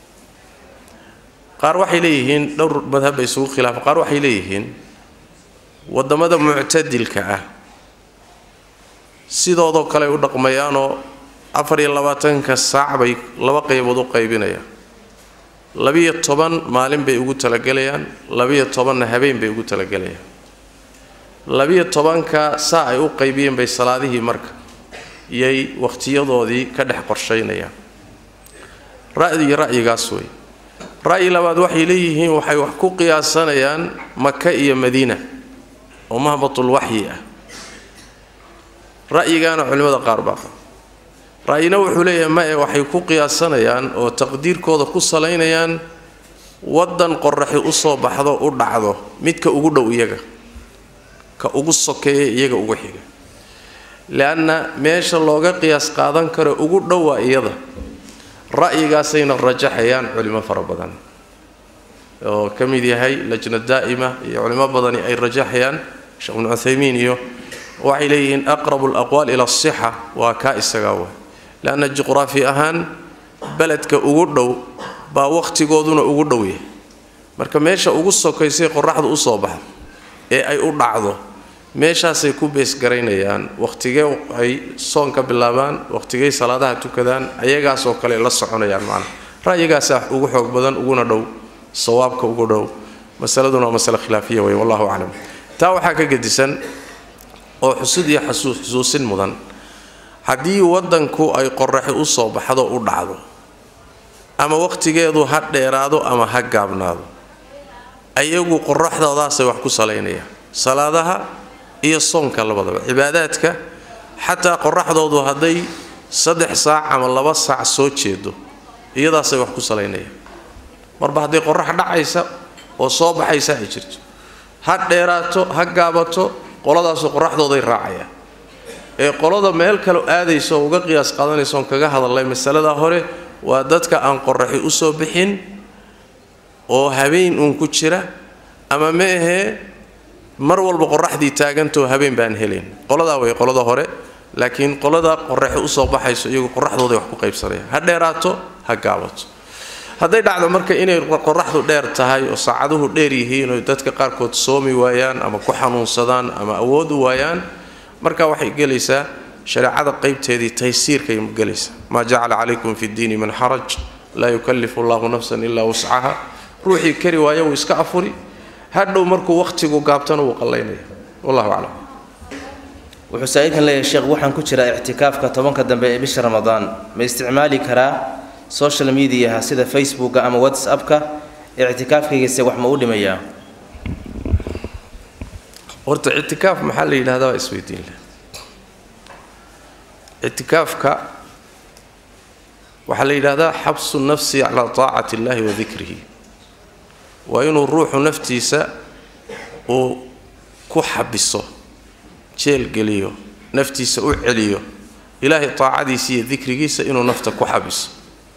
qaar waxay leeyihiin dhowr madhab bay isugu khilaafeen qaar waxay leeyihiin waddamada muctadilka ah sidoodoo kale u dhaqmayaanoo afar iyo labaatanka saac bay laba qaybood u qaybinayaan labiyo toban maalin bay ugu talagelayaan labiyo tobanna habeen bay ugu talagelayaan labiyo tobanka saa ay u qaybiyeen bay salaadihii marka iyay wakhtiyadoodii ka dhex qorshaynayaan ra'yi ra'yigaas wey ra'yi labaad waxay leeyihiin waxay wax ku qiyaasanayaan maka iyo madiina oo mahbatul waxyi ah ra'yigaana culimmada qaar baa qaba ra'yina wuxuu leeyahay ma e waxay ku qiyaasanayaan oo taqdiirkooda ku salaynayaan waddan qoraxi u soo baxdo u dhacdo midka ugu dhow iyaga ka ugu sokeeya iyaga ugu xiga leanna meesha looga qiyaas qaadan karo ugu dhow waa iyada ra'yigaasayna rajaxayaan culimo fara badan oo ka mid yahay lajna daa'ima iyo culimo badani ay rajaxayaan sheekh ibnu cuthaymiin iyo waxay leeyihiin aqrabu alaqwaal ila asixa waa kaa isagaa wa leanna juqraafi ahaan beledka ugu dhow baa wakhtigooduna ugu dhow yahay marka meesha ugu sokaysay qoraxdu u soo baxdo ee ay u dhacdo meeshaasay ku beesgaraynayaan wakhtigee ay soonka bilaabaan wakhtigey salaadaha tukadaan ayagaasoo kale la soconayaan macnaha ra'yigaasaa ugu xoog badan uguna dhow sawaabka ugu dhow masaladuna waa masale khilaafiya wey wallahu aclam taa waxaa ka gedisan oo xusud iyo xusuusin mudan haddii waddanku ay qoraxi u soo baxdo u dhacdo ama wakhtigeedu ha dheeraado ama ha gaabnaado ayagu qoraxdoodaasay wax ku salaynayaan salaadaha iyo soonka labadaba cibaadaadka xataa qoraxdoodu hadday saddex saac ama laba saac soo jeedo iyadaasay wax ku salaynayaan marba hadday qorax dhacaysa oo soo baxaysa ay jirto ha dheeraato ha gaabato qoladaasoo qoraxdooday raacayaan ee qolada meel kale aadaysa oo uga qiyaas qaadanaysa oon kaga hadalnay masalada hore waa dadka aan qoraxi u soo bixin oo habeen uun ku jira ama ma ahee mar walba qoraxdii taagantoo habeen baan helayn qoladaa way qolada hore laakiin qolada qoraxi usoo baxayso iyagu qoraxdooday wax ku qaybsanayaan ha dheeraato ha gaabato hadday dhacdo marka inay qoraxdu dheer tahay oo saacaduhu dheer yihiin oo dadka qaarkood soomi waayaan ama ku xanuunsadaan ama awood u waayaan marka waxay gelaysaa shareecada qaybteedii taysiirkay gelaysaa maa jacala calaykum fi ddiini min xaraj laa yukallifu allahu nafsan ilaa wuscaha ruuxii kari waaya wuu iska afuri hadhow markuu wakhtigu gaabtana wuu qallaynaya wallahu aclam wuxuu saa-iilkan leeyahay sheekh waxaan ku jiraa ictikaafka tobanka dambe ee bisha ramadaan ma isticmaali karaa social mediaha sida facebooka ama whatsappka ictikaafkaygase wax ma u dhimayaa horta ictikaaf maxaa la yidhahdaa waa isweydiin leh ictikaafka waxaa la yidhahdaa xabsu nafsi calaa taacati illahi wa dikrihi waa inuu ruuxu naftiisa uu ku xabiso jeelgeliyo naftiisa u celiyo ilaahay taacadiisa iyo dikrigiisa inuu nafta ku xabiso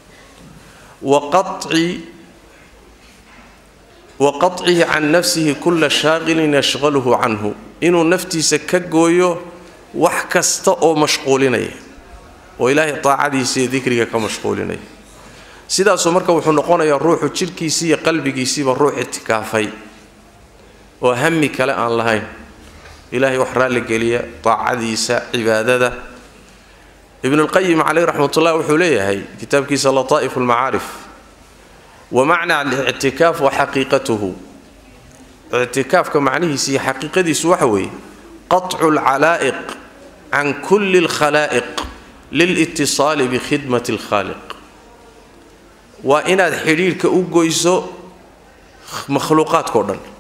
wa qaطcihi can nafsihi kula shaaqilin yashqaluhu canhu inuu naftiisa ka gooyo wax kasta oo mashquulinaya oo ilaahay taacadiisa iyo dikriga ka mashquulinaya sidaasuu marka wuxuu noqonayaa ruuxu jidhkiisii iyo qalbigiisiiba ruux itikaafay oo hami kale aan lahayn ilaahay wax raalligeliya taacadiisa cibaadada ibnulqayim caleyh raxmatullah wuxuu leeyahay kitaabkiisa lataa'ifu lmacaarif wa macna alictikaaf wa xaqiiqatuhu ictikaafka macnihiisa iyo xaqiiqadiisu waxa weeye qaطcu alcalaa'iq can kulli alkhalaa'iq lilitisaali bikhidmati alkhaaliq waa inaad xidhiidhka u goyso makhluuqaadkao dhan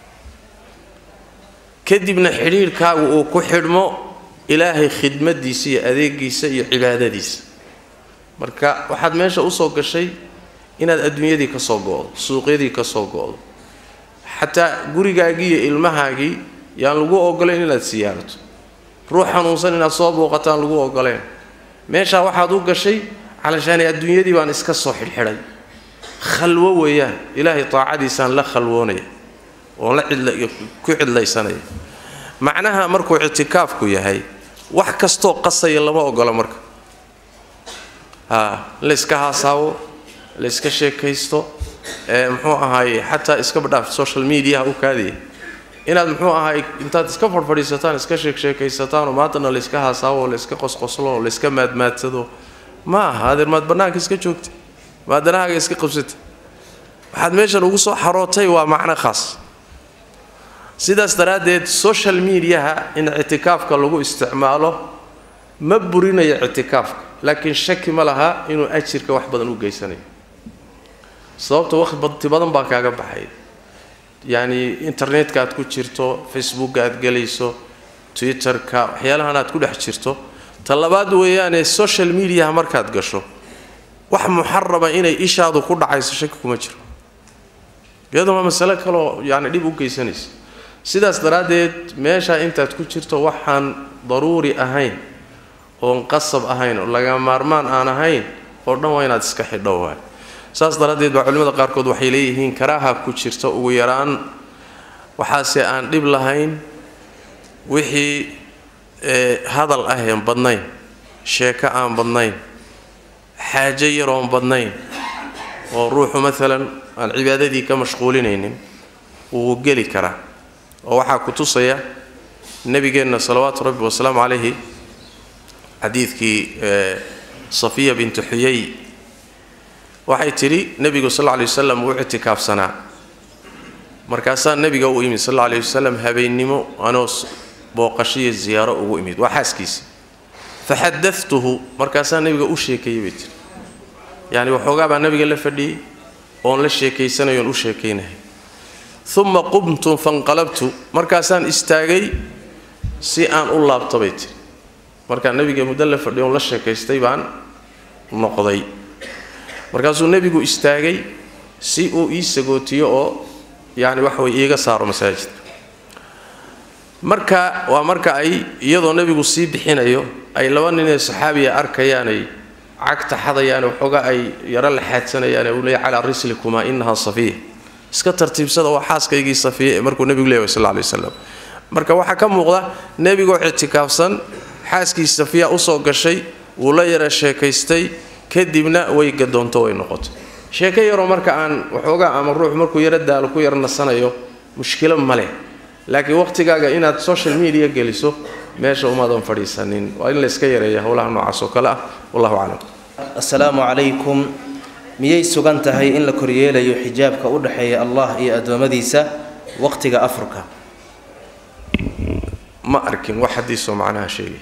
kadibna xidhiidhkaagu uu ku xidhmo ilaahay khidmadiisa iyo adeegiisa iyo cibaadadiisa marka waxaad meesha usoo gashay inaad adduunyadii ka soo go'do suuqyadii ka soo go'do xataa gurigaagii iyo ilmahaagii yaan lagu ogolayn inaad siyaarato ruux xanuunsan inaad soo booqataan lagu ogolayn meeshaa waxaad u gashay calashaani adduunyadii baan iska soo xidhxidhay khalwo weeyaan ilaahay taacadiisaan la khalwoonaya oon la ku cidlaysanaya macnaha markuu ictikaafku yahay wax kastoo qasaya lama ogola marka a layska haasaawo layska sheekaysto muxuu ahaay xataa iska badhaaf social mediaha u kaadaya inaad muxuu ahaay intaad iska fadhfadhiisataan iska sheeksheekaysataan oo maantana layska haasaawo oo layska qosqoslo oo layska maadmaadsado ma aha adeer maad bannaanka iska joogta maadanahaaga iska qabsata waxaad meeshan ugu soo xarootay waa macno khaas sidaas daraaddeed social mediaha in ictikaafka lagu isticmaalo ma burinayo ictikaafka laakiin shaki ma laha inuu ajirka wax badan u geysanayo sababta waqti badan baa kaaga baxay yacni internetka aad ku jirto facebooka aad gelayso twitterka waxyaalahan aad ku dhex jirto ta labaad weeyaane social mediaha markaad gasho wax muxarama inay ishaadu ku dhacayso shaki kuma jiro iyaduna waa masale kaleoo yani dhib u geysanaysa sidaas daraaddeed meeshaa intaad ku jirto waxaan daruuri ahayn oon qasab ahayn oo laga maarmaan aan ahayn oo dhan waa inaad iska xidho waay saas daraaddeed baa culimmada qaarkood waxay leeyihiin karaaha ku jirta ugu yaraan waxaase aan dhib lahayn wixii hadal aheen badnayn sheeko aan badnayn xaajo yaroon badnayn oo ruuxu maalan aan cibaadadii ka mashquulinaynin wuu geli karaa oo waxaa ku tusaya nebigeenna salawaatu rabbi wasalaamu calayhi xadiidkii safiya bintu xuyay waxay tidhi nebigu sal lla lay wasalam wuu ictikaafsanaa markaasaa nebiga u imid sal alla lay wasalam habeennimo anoo booqashiyo ziyaaro ugu imid waa xaaskiisi faxadatuhu markaasaa nebiga u sheekeeyey bay tiri yacni waxoogaa baa nebiga la fadhiyey oon la sheekaysanayo oon u sheekaynahay uma qumtu fanqalabtu markaasaan istaagay si aan u laabto bay tiri markaa nebiga muddo la fadhiyo oon la sheekaystay baan noqday markaasuu nebigu istaagay si uu ii sagootiyo oo yacni waxa way iiga saaro masaajidka marka waa marka ay iyadoo nebigu sii bixinayo ay laba ninee saxaabiya arkayaanay cagta xadayaane waxoogaa ay yaro la xaadsanayaane uu leeya calaa rislikumaa inahaa safiya iska tartiibsada waa xaaskaygii safiya ee markuu nebigu leeyahy sal lla lay waslam marka waxaa ka muuqda nebigoo ictikaafsan xaaskii safiya usoo gashay wuu la yara sheekaystay kadibna way gadoonto way noqoto sheeko yaroo marka aan waxoogaa ama ruux markuu yaro daalo ku yaro nasanayo mushkilo ma leh laakiin waqhtigaaga inaad social media geliso meesha umaadan fadhiisanin waa in la iska yareeya howlaha noocaas oo kale ah wallahu aclam assalaamu calaykum miyay sugan tahay in la koryeelayo xijaabka u dhexeeya allah iyo addoommadiisa waqtiga afurka ma arkin wax xadiisoo macnaha sheegaya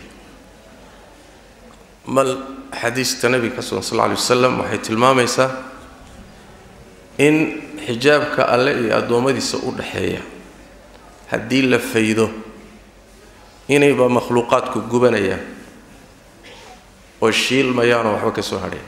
mal xadiista nebiga ka sugan sal lla alay wasalam waxay tilmaamaysaa in xijaabka alle iyo addoommadiisa u dhexeeya haddii la faydo inayba makhluuqaadku gubanayaan oo shiilmayaanoo waxba ka soo hadhayn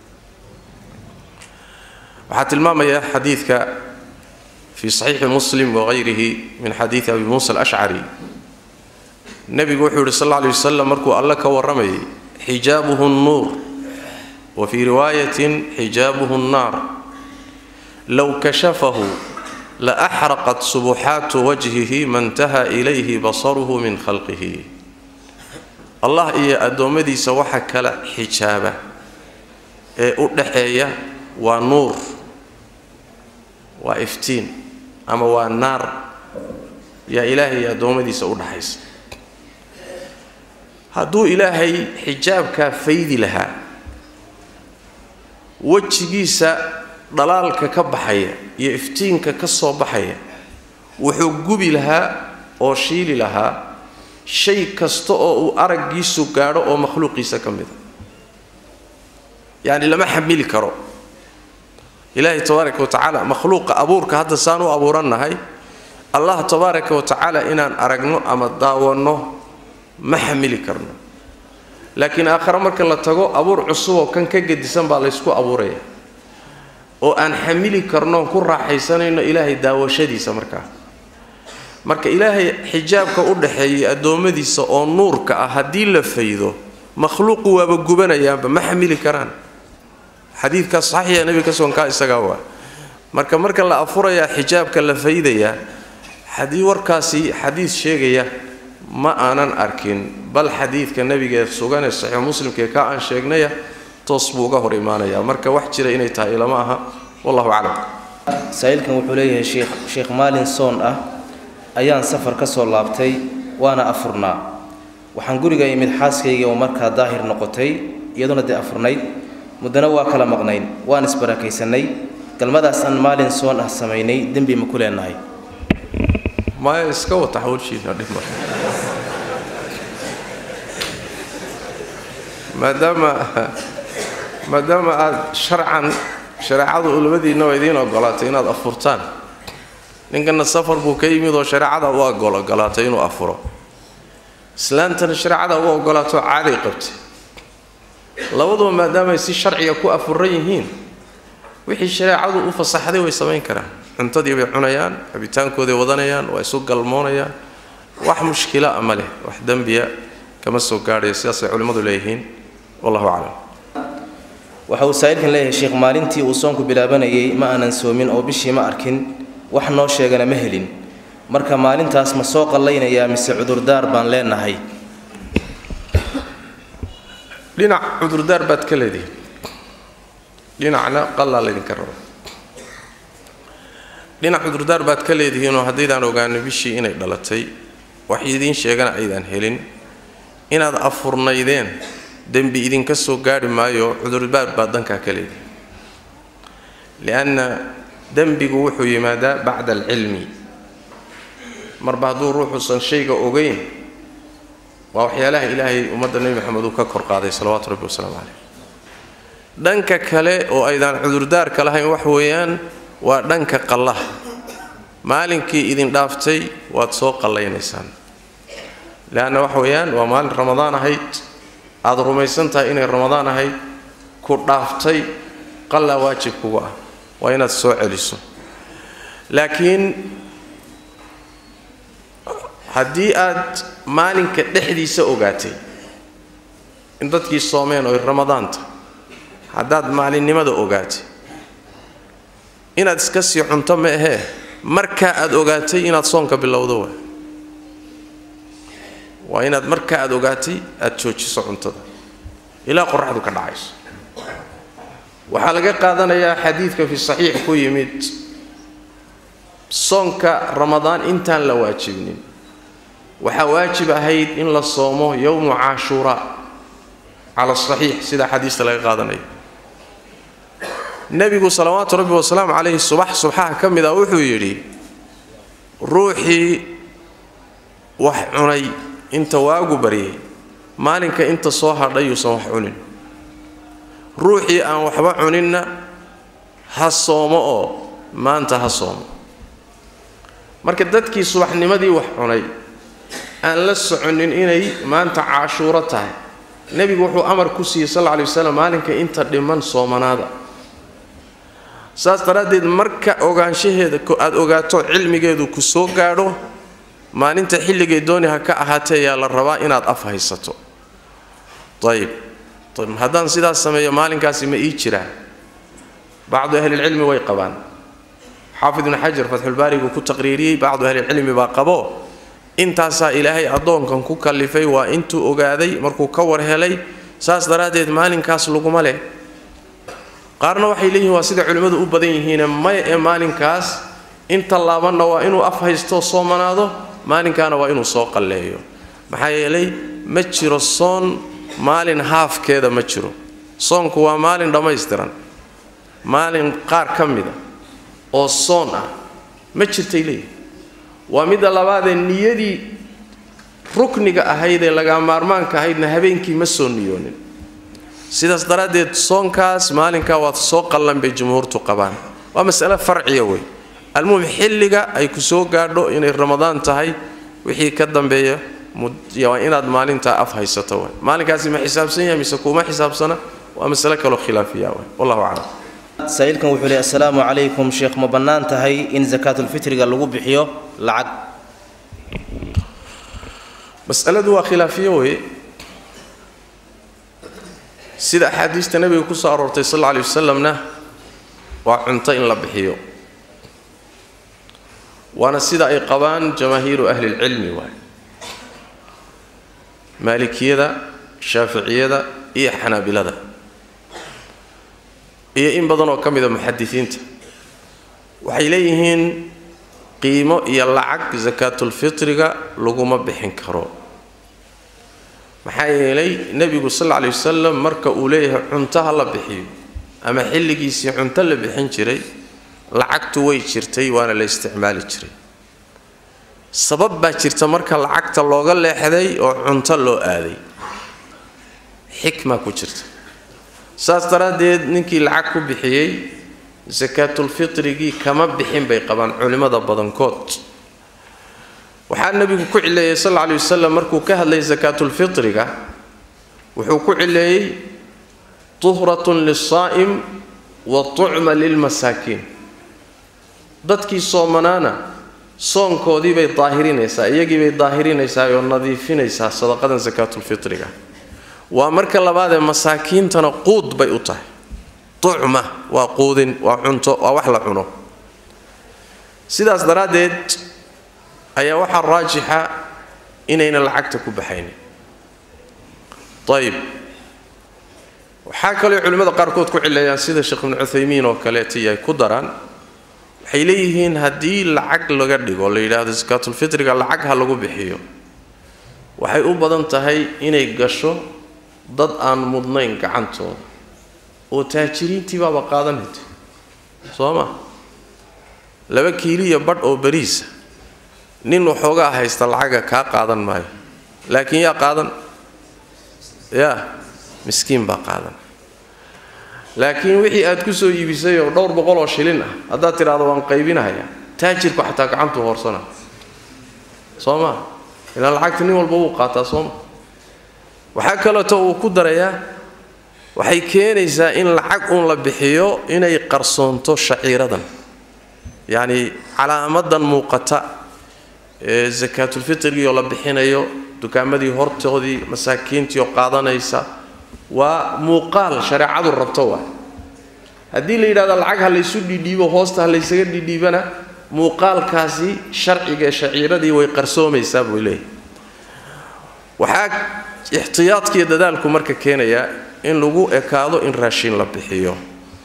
waxaa tilmaamaya xadiidka fii saxiixi muslim wagayrihi min xadiidi abi muusa alashcari nebigu wuxuu yihi sal alla alay wasalam markuu alle ka warramayay xijaabuhu nnuur wa fii riwaayatin xijaabuhu nnaar low kashafahu la axraqat subuxaatu wajhihi mantaha ilayhi basaruhu min khalqihi allah iyo addoommadiisa waxa kala xijaaba ee u dhaxeeya waa nuur waa iftiin ama waa naar yaa ilaahay iyo addoommadiisa u dhaxaysa hadduu ilaahay xijaabkaa faydi lahaa wejigiisa dhalaalka ka baxaya iyo iftiinka ka soo baxaya wuxuu gubi lahaa oo shiili lahaa shay kasta oo uu araggiisu gaadho oo makhluuqiisa ka mida yacni lama xamili karo ilaahay tabaaraka wa tacaala makhluuqa abuurka hadda saan u abuurannahay allah tabaaraka wa tacaala inaan aragno ama daawanno ma xamili karno laakiin aakhare marka la tago abuur cusub oo kan ka gedisan baa laysku abuuraya oo aan xamili karno ku raaxaysanayno ilaahay daawashadiisa markaa marka ilaahay xijaabka u dhaxeeyay addoommadiisa oo nuurka ah haddii la faydo makhluuqu waaba gubanayaanba ma xamili karaan xadiidkaas saxiixa nebiga ka sugan kaa isagaa waa marka marka la afurayaa xijaabka la faydayaa haddii warkaasi xadiid sheegaya ma aanan arkin bal xadiidka nebigaee sugan ee saxiix muslimkaee ka aan sheegnaya toos buu uga hor imaanayaa marka wax jira inay tahay ilama aha wallahu aclam saa-iilkan wuxuu leeyahay sheekh sheekh maalin soon ah ayaan safar ka soo laabtay waana afurnaa waxaan guriga imid xaaskaygii oo markaa daahir noqotay iyaduna dee afurnayd muddana waa kala maqnayn waan isbarakaysanay galmadaas aan maalin soon ah samaynay dembi ma ku leenahay maya iska wata hawlshiina dhib male maadaama maadaama aada sharcan shareecadu labadiinaba idiin ogolaatay inaad afurtaan ninkana safar buu ka yimid oo shareecada u ogolaatay inuu afuro islaantana shareecada u ogolaato caaday qabtay labaduba maadaamaay si sharciga ku afuran yihiin wixii shareecadu u fasaxday way samayn karaan cuntadii bay cunayaan cabitaankooday wadanayaan waa isu galmoonayaan wax mushkila a ma leh wax dembiya kama soo gaadhayo sidaasay culimmadu leeyihiin wallahu aclam waxa uu saa-iilkan leeyahay sheekh maalintii uu soonku bilaabanayay ma aanan soomin oo bishii ma arkin wax noo sheegana ma helin marka maalintaas ma soo qallaynayaa mise cudurdaar baan leenahay dhinac cudurdaar baad ka leedihin dhinacna qallaa laydinka raba dhinac cudurdaar baad ka leedihiinoo haddaydaan ogaano bishii inay dhalatay wax idiin sheegana aydaan helin inaad afurnaydeen dembi idinka soo gaadhi maayo cudurdaar baad dankaa ka leedihiin lianna dembigu wuxuu yimaadaa bacda alcilmi marba hadduu ruuxuusan shayga ogeyn waa waxyaalaha ilaahay ummadda nebi maxamed uu ka kor qaaday salawaatu rabbi wasalaamu caleyh dhanka kale oo aydaan cudurdaarka lahayn wax weeyaan waa dhanka qallaha maalinkii idin dhaaftay waad soo qallaynaysaan leanna wax weeyaan waa maalin ramadaan ahayd aada rumaysan tahay inay ramadaan ahayd ku dhaaftay qallaa waajib kugu ah waa inaad soo celiso laakiin haddii aad maalinka dhexdiisa ogaatay in dadkii soomeen oy ramadaanta haddaad maalinimada ogaatay inaad iska sii cunto ma ahee markaa aad ogaatay inaad soonka bilowdo waa waa inaad markaa aad ogaatay aad joojiso cuntada ilaa qoraxdu ka dhacayso waxaa laga qaadanayaa xadiidka fi saxiix ku yimid soonka ramadaan intaan la waajibnin waxaa waajib ahayd in la soomo yowmu caashuuraa cala saxiix sida xadiista laga qaadanayo nebigu salawaatu rabbi wasalaamu calayhi subax subxaha ka mid ah wuxuu yidhi ruuxii wax cunay inta waagu baryay maalinka inta soo hadhay yuusan wax cunin ruuxii aan waxba cuninna ha soomo oo maanta ha soomo marka dadkii subaxnimadii wax cunay aan la soconin inay maanta caashuuro tahay nebigu wuxuu amar ku siiyey sal alla alay wasalam maalinka inta dhiman soomanaada saas daraaddeed marka ogaanshaheeda aada ogaato cilmigeedu ku soo gaadho maalinta xilligay dooni ha ka ahaatee ayaa la rabaa inaad af haysato ayib haddaan sidaas sameeyo maalinkaasi ma ii jiraa bacdu ahlilcilmi way qabaan xaafid ibnu xajar fatxulbaarigu ku taqriiriyey bacdu ahlilcilmi baa qabo intaasaa ilaahay addoonkan ku kallifay waa intuu ogaaday markuu ka war helay saas daraaddeed maalinkaas laguma leh qaarna waxay leeyihiin waa sida culimmadu u badan yihiine maya ee maalinkaas inta laabanna waa inuu af haysto soomanaado maalinkaana waa inuu soo qalleeyo maxaa yeelay ma jiro soon maalin haafkeeda ma jiro soonku waa maalin dhammaystiran maalin qaar ka mida oo soon ah ma jirtay leeyihin waa midda labaadee niyadii rukniga ahayd ee lagaa maarmaanka ahaydna habeenkii ma soo niyoonin sidaas daraaddeed soonkaas maalinkaa waad soo qallan bay jumhuurtu qabaan waa masale farciya wey almuhim xilliga ay ku soo gaadho inay ramadaan tahay wixii ka dambeeya waa inaad maalintaa af haysato w maalinkaasi ma xisaabsan yahay mise kuuma xisaabsana waa masale kaloo khilaafiya w wallahu aclam saa-iilkan wuxuu leey assalaamu calaykum sheekh ma bannaan tahay in sakaatulfitriga lagu bixiyo lacag masaladu waa khilaafiyo weye sida axaadiista nebiga ku soo aroortay sal alla alay wasalamna waa cunto in la bixiyo waana sida ay qabaan jamaahiiru ahlilcilmi waay maalikiyada shaaficiyada iyo xanaabilada iyo in badan oo ka mida muxadisiinta waxay leeyihiin qiimo iyo lacag sakaatulfitriga laguma bixin karo maxaa yeelay nebigu sal alla alay wasalam marka uu leeyahay cunto ha la bixiyo ama xilligiisii cunto la bixin jiray lacagtu way jirtay waana la isticmaali jiray sabab baa jirta marka lacagta looga leexday oo cunto loo aaday xikma ku jirta saas daraaddeed ninkii lacag ku bixiyey sakaatulfitrigii kama bixin bay qabaan culimmada badankood waxaa nebigu ku cileeyey sal alla alay wasalam markuu ka hadlayay sakaatulfitriga wuxuu ku cileeyey tuhratun lisaa'im wa tucma lilmasaakiin dadkii soomanaana soonkoodii bay daahirinaysaa iyagii bay daahirinaysaa oo nadiifinaysaa sadaqadan sakaatulfitriga waa marka labaadee masaakiintana quud bay u tahay tucma waa quudin waa cunto waa wax la cuno sidaas daraaddeed ayaa waxaa raajixa inayna lacagta ku baxaynin ayib waxaa kaloo culimmada qaarkood ku cileeyaan sida sheekh ibnu cuthaymiin oo kaleetai ay ku daraan waxay leeyihiin haddii lacag laga dhigo la yidhaahdo sakaatulfitriga lacag ha lagu bixiyo waxay u badan tahay inay gasho dad aan mudnayn gacantooda oo taajiriintii baaba qaadanayta soo ma laba kiiliya badh oo beriisa nin waxoogaa haysta lacaga kaa qaadan maayo laakiin yaa qaadan yaa miskiin baa qaadan laakiin wixii aad ku soo iibisay oo dhowr boqol oo shilin ah haddaad tidhaahdo waan qaybinahayaa taajirku xataa gacantuu hoorsana soo ma ilaa lacagta nin walba wuu qaataa sooma waxaa kaleeto uu ku darayaa waxay keenaysaa in lacag uun la bixiyo inay qarsoonto shaciiradan yacni calaamadan muuqata ee sakaatulfitrigii oo la bixinayo dukaamadii hortoodii masaakiintii oo qaadanaysa waa muuqaal shareecadu rabto waa haddii la yidhahdo lacag ha laysu dhidhiibo hoosta ha laysaga dhidhiibana muuqaalkaasi sharciga ee shaciiradii way qarsoomaysaa buu leeyahy waxaa ixtiyaadkiiyo dadaalku marka keenayaa in lagu ekaado in raashin la bixiyo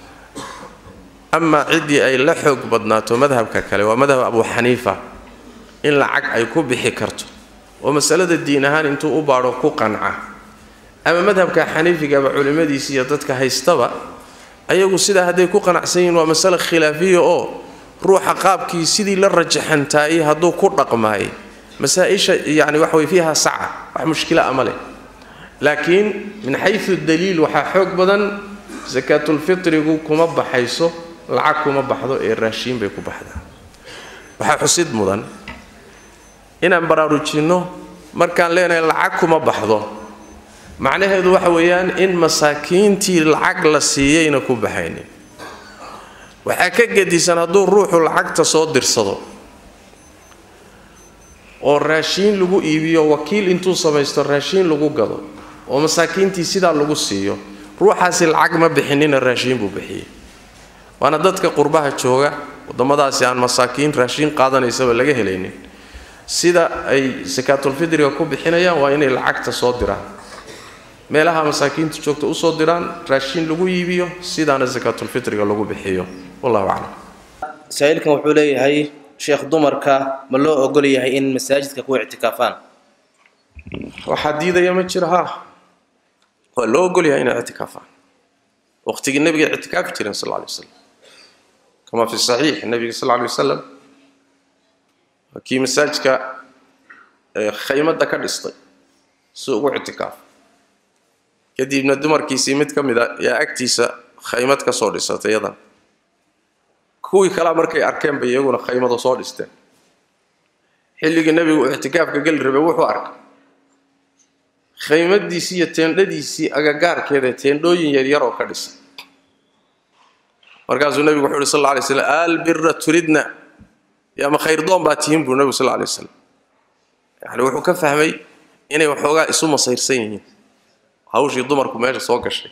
amaa ciddii ay la xoog badnaato madhabka kale waa madhab abu xaniifa in lacag ay ku bixi karto oo masalada diin ahaan intuu u baadho ku qanca ama madhabka xaniifigaba culimmadiisi iyo dadka haystaba ayagu sidaa hadday ku qanacsan yihiin waa masale khilaafiya oo ruuxa qaabkii sidii la rajaxantaayey hadduu ku dhaqmaayey masaa-isha yacni waxa way fiiha saca wax mushkila ama leh laakiin min xayu daliil waxaa xoog badan sakaatulfitrigu kuma baxayso lacag kuma baxdo ee raashiin bay ku baxdaa waxaa xusid mudan inaan baraarujinno markaan leenahay lacag kuma baxdo macnaheedu waxa weeyaan in masaakiintii lacag la siiyeyna ku baxaynin waxaa ka gedisan hadduu ruuxu lacagta soo dirsado oo raashiin lagu iibiyo wakiil intuu samaysto raashiin lagu gado oo masaakiintii sidaa lagu siiyo ruuxaasi lacag ma bixinina raashiin buu bixiyey waana dadka qurbaha jooga waddamadaasi aan masaakiin raashiin qaadanaysaba laga helaynin sida ay sakaatulfidriga ku bixinayaan waa inay lacagta soo diraan meelaha masaakiinta joogta usoo diraan raashiin lagu iibiyo sidaana sakaatulfitriga lagu bixiyo wallahu aclam saa-iilkan wuxuu leeyahay sheekh dumarka ma loo ogol yahay in masaajidka ku ictikaafaan waxaa diidaya ma jira ha waa loo ogol yahay inay ictikaafaan waqtigii nabiga ictikaafi jireen sal lla lay waslam kama fi saxiix nabiga sal lla lay wasalam kii masaajidka khaymadda ka dhistay si ugu ictikaafo kadibna dumarkiisii mid ka mid a yaa agtiisa khaymad ka soo dhisatay iyadan kuwii kalea markay arkeen bay iyaguna khaymada soo dhisteen xilligii nebigu ictikaafka geli rabay wuxuu arkay khaymadiisii iyo teendhadiisii agagaarkeeda teendhooyin yaryar oo ka dhisay markaasuu nebigu wuxuu uhi sal alla alay slam albira turidna yaama khayrdoon baa tihiin buu nebigu sal alla alay waslam yani wuxuu ka fahmay inay waxoogaa isu masayrsan yihiin hawshii dumarku meesha soo gashay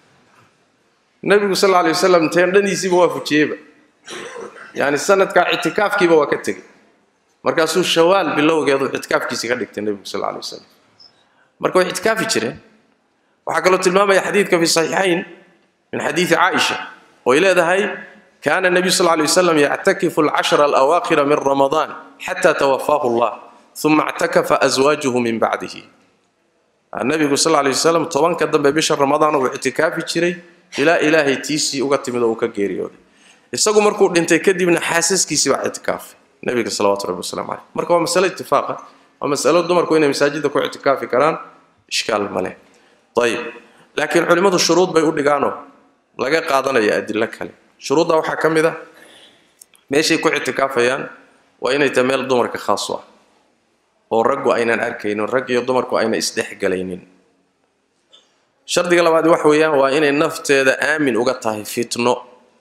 nebigu sal alla alay wasalam teendhadiisiiba waa fujiyeyba yani sanadkaa ictikaafkiiba waa ka tegey markaasuu shawaal bilowgeedu ictikaafkiisii ka dhigtay nebigu sal alla alay wasalam marka way ictikaafi jireen waxaa kaloo tilmaamaya xadiidka fi saxiixayn min xadiidi caaisha oy leedahay kaana nebiyu sal lay wasalam yactakifu alcashra alawaakhira min ramadaan xata tawafaahu allah uma ictakafa aswaajuhu min bacdihi nebigu sal lay wasalam tobanka dambe bisha ramadaan uu ictikaafi jiray ilaa ilaahay tiisii uga timid oo uu ka geeriyooday isagu markuu dhintay kadibna xaasaskiisii baa ictikaafay nebiga salawatu rabbi wasalam caleyh marka waa masale itifaaqa waa masalo dumarku inay masaajidda ku ictikaafi karaan ishkaal maleh ayib laakiin culimmadu shuruud bay u dhigaanoo laga qaadanaya adilo kale shuruudda waxaa ka mid a meeshay ku ictikaafayaan waa inay tahay meel dumarka khaas u ah oo raggu aynan arkaynin rag iyo dumarku ayna isdhexgalaynin shardiga labaad wax weeyaan waa inay nafteeda aamin uga tahay fitno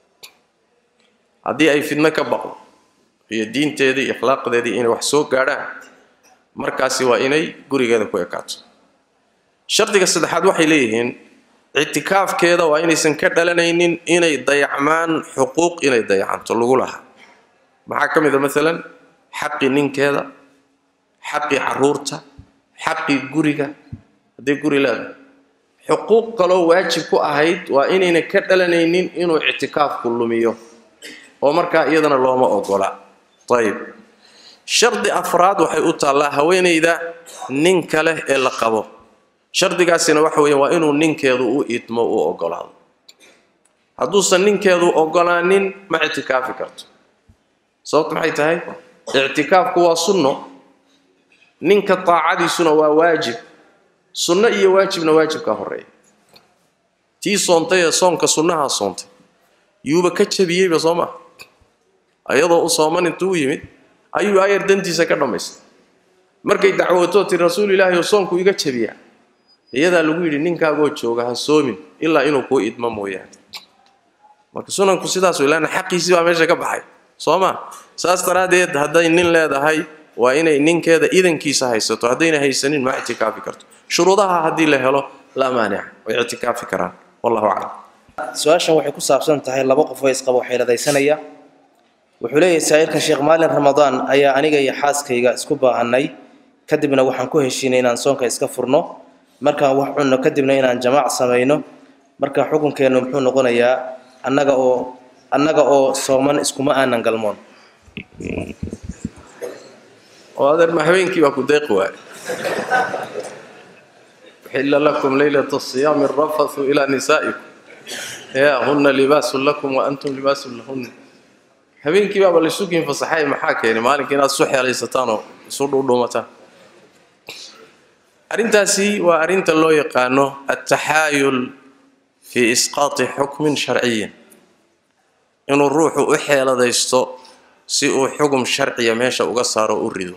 haddii ay fitno ka baqdo iyo diinteedii iyo akhlaaqdeedii inay wax soo gaadhaan markaasi waa inay gurigeeda ku ekaato shardiga saddexaad waxay leeyihiin ictikaafkeeda waa inaysan ka dhalanaynin inay dayacmaan xuquuq inay dayacanto lagu lahaa maxaa ka mid a maalan xaqii ninkeeda xaqii caruurta xaqii guriga hadday guri leedahay xuquuq kaloo waajib ku ahayd waa inayna ka dhalanaynin inuu ictikaafku lumiyo oo markaa iyadana looma ogola ayib shardi afraad waxay u taallaa haweenayda ninka leh ee la qabo shardigaasina waxa weeye waa inuu ninkeedu u idmo u ogolaado hadduusan ninkeedu ogolaanin ma ictikaafi karto sababtu maxay tahay ictikaafku waa sunno ninka taacadiisuna waa waajib sunno iyo waajibna waajibkaa horeeya tii soontay ee soonka sunnahaa soontay yuuba ka jabiyeyba soo maa ayadoo u sooman intuu u yimid ayuu ayar dantiisa ka dhammaystay markay dacwootoo tiri rasuul ilaahi oo soonku iga jabiyaa iyadaa lagu yidhi ninkaagoo jooga ha soomin ilaa inuu kuu idmo mooyaane marka sunanku sidaas ilaana xaqiisii baa meesha ka baxay soo ma saas daraaddeed hadday nin leedahay waa inay ninkeeda idankiisa haysato haddayna haysanin ma ictikaafi karto shuruudaha haddii la helo laa maanica way ictikaafi karaan wallahu aclam su-aashan waxay ku saabsan tahay laba qof oo isqabo xeeladaysanaya wuxuu leeyahay saa'irkan sheekh maalin ramadaan ayaa aniga iyo xaaskayga isku baahanay kadibna waxaan ku heshiinay inaan soonka iska furno markaan wax cunno kadibna inaan jamaac samayno marka xukunkeennu muxuu noqonayaa annaga oo annaga oo sooman iskuma aanan galmoon oo adeer ma habeenkii baa ku deeqi waaye uxilla lakum leylata siyaami arafathu ilaa nisaa'ikum ya huna libaasun lakum wa antum libaasun lahunna habeenkii baaba laysugiin fasaxay maxaa keenay maalinka inaad isu xeelaysataan oo isu dhuudhuumataan arrintaasi waa arrinta loo yaqaano altaxaayul fii isqaati xukmin sharciyin inuu ruuxu u xeeladaysto si uu xugum sharciya meesha uga saaro u rido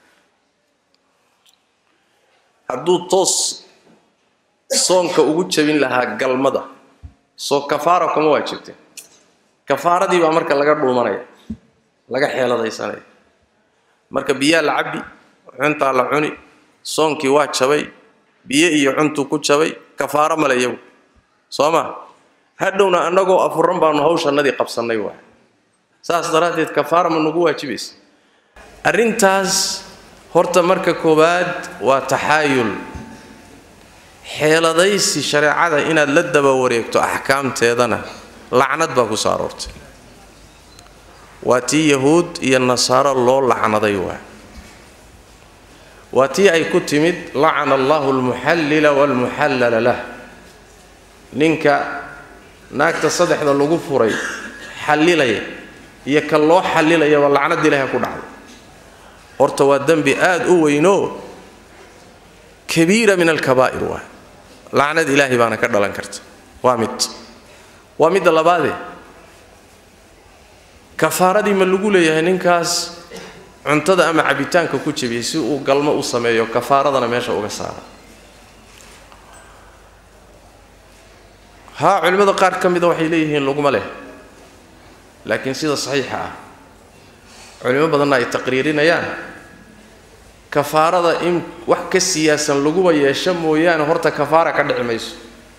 hadduu toos soonka ugu jabin lahaa galmada soo kafaara kuma waajibte kafaaradii baa marka laga dhuumanaya laga xeeladaysanaya marka biyaa la cabbi cuntaa la cuni soonkii waa jabay biyo iyo cuntuu ku jabay kafaaro male iyagu soo ma hadhowna annagoo afuran baanu hawshannadii qabsannay waay saas daraaddeed kafaara ma nagu waajibaysa arrintaas horta marka koowaad waa taxaayul xeeladaysi shareecada inaad la daba wareegto axkaamteedana lacnad baa ku soo aroortay waa tii yahuud iyo nasaaro loo lacnaday waay waa tii ay ku timid lacana allahu almuxallila waalmuxallala lah ninka naagta saddexda lagu furay xallilaya iyo ka loo xallilayaba lacnad ilaaha ku dhacday horta waa dembi aada u weynoo kabiira min alkabaa'ir waay lacnad ilaahay baana ka dhalan karta waa mid waa midda labaadee kafaaradii ma lagu leeyahay ninkaas cuntada ama cabitaanka ku jebiyey si uu galmo u sameeyo kafaaradana meesha uga saara haa culimmada qaar ka mida waxay leeyihiin laguma leh laakiin sida saxiixa ah culimo badanna ay taqriirinayaan kafaarada in wax ka siyaasan laguba yeesho mooyaane horta kafaara ka dhici mayso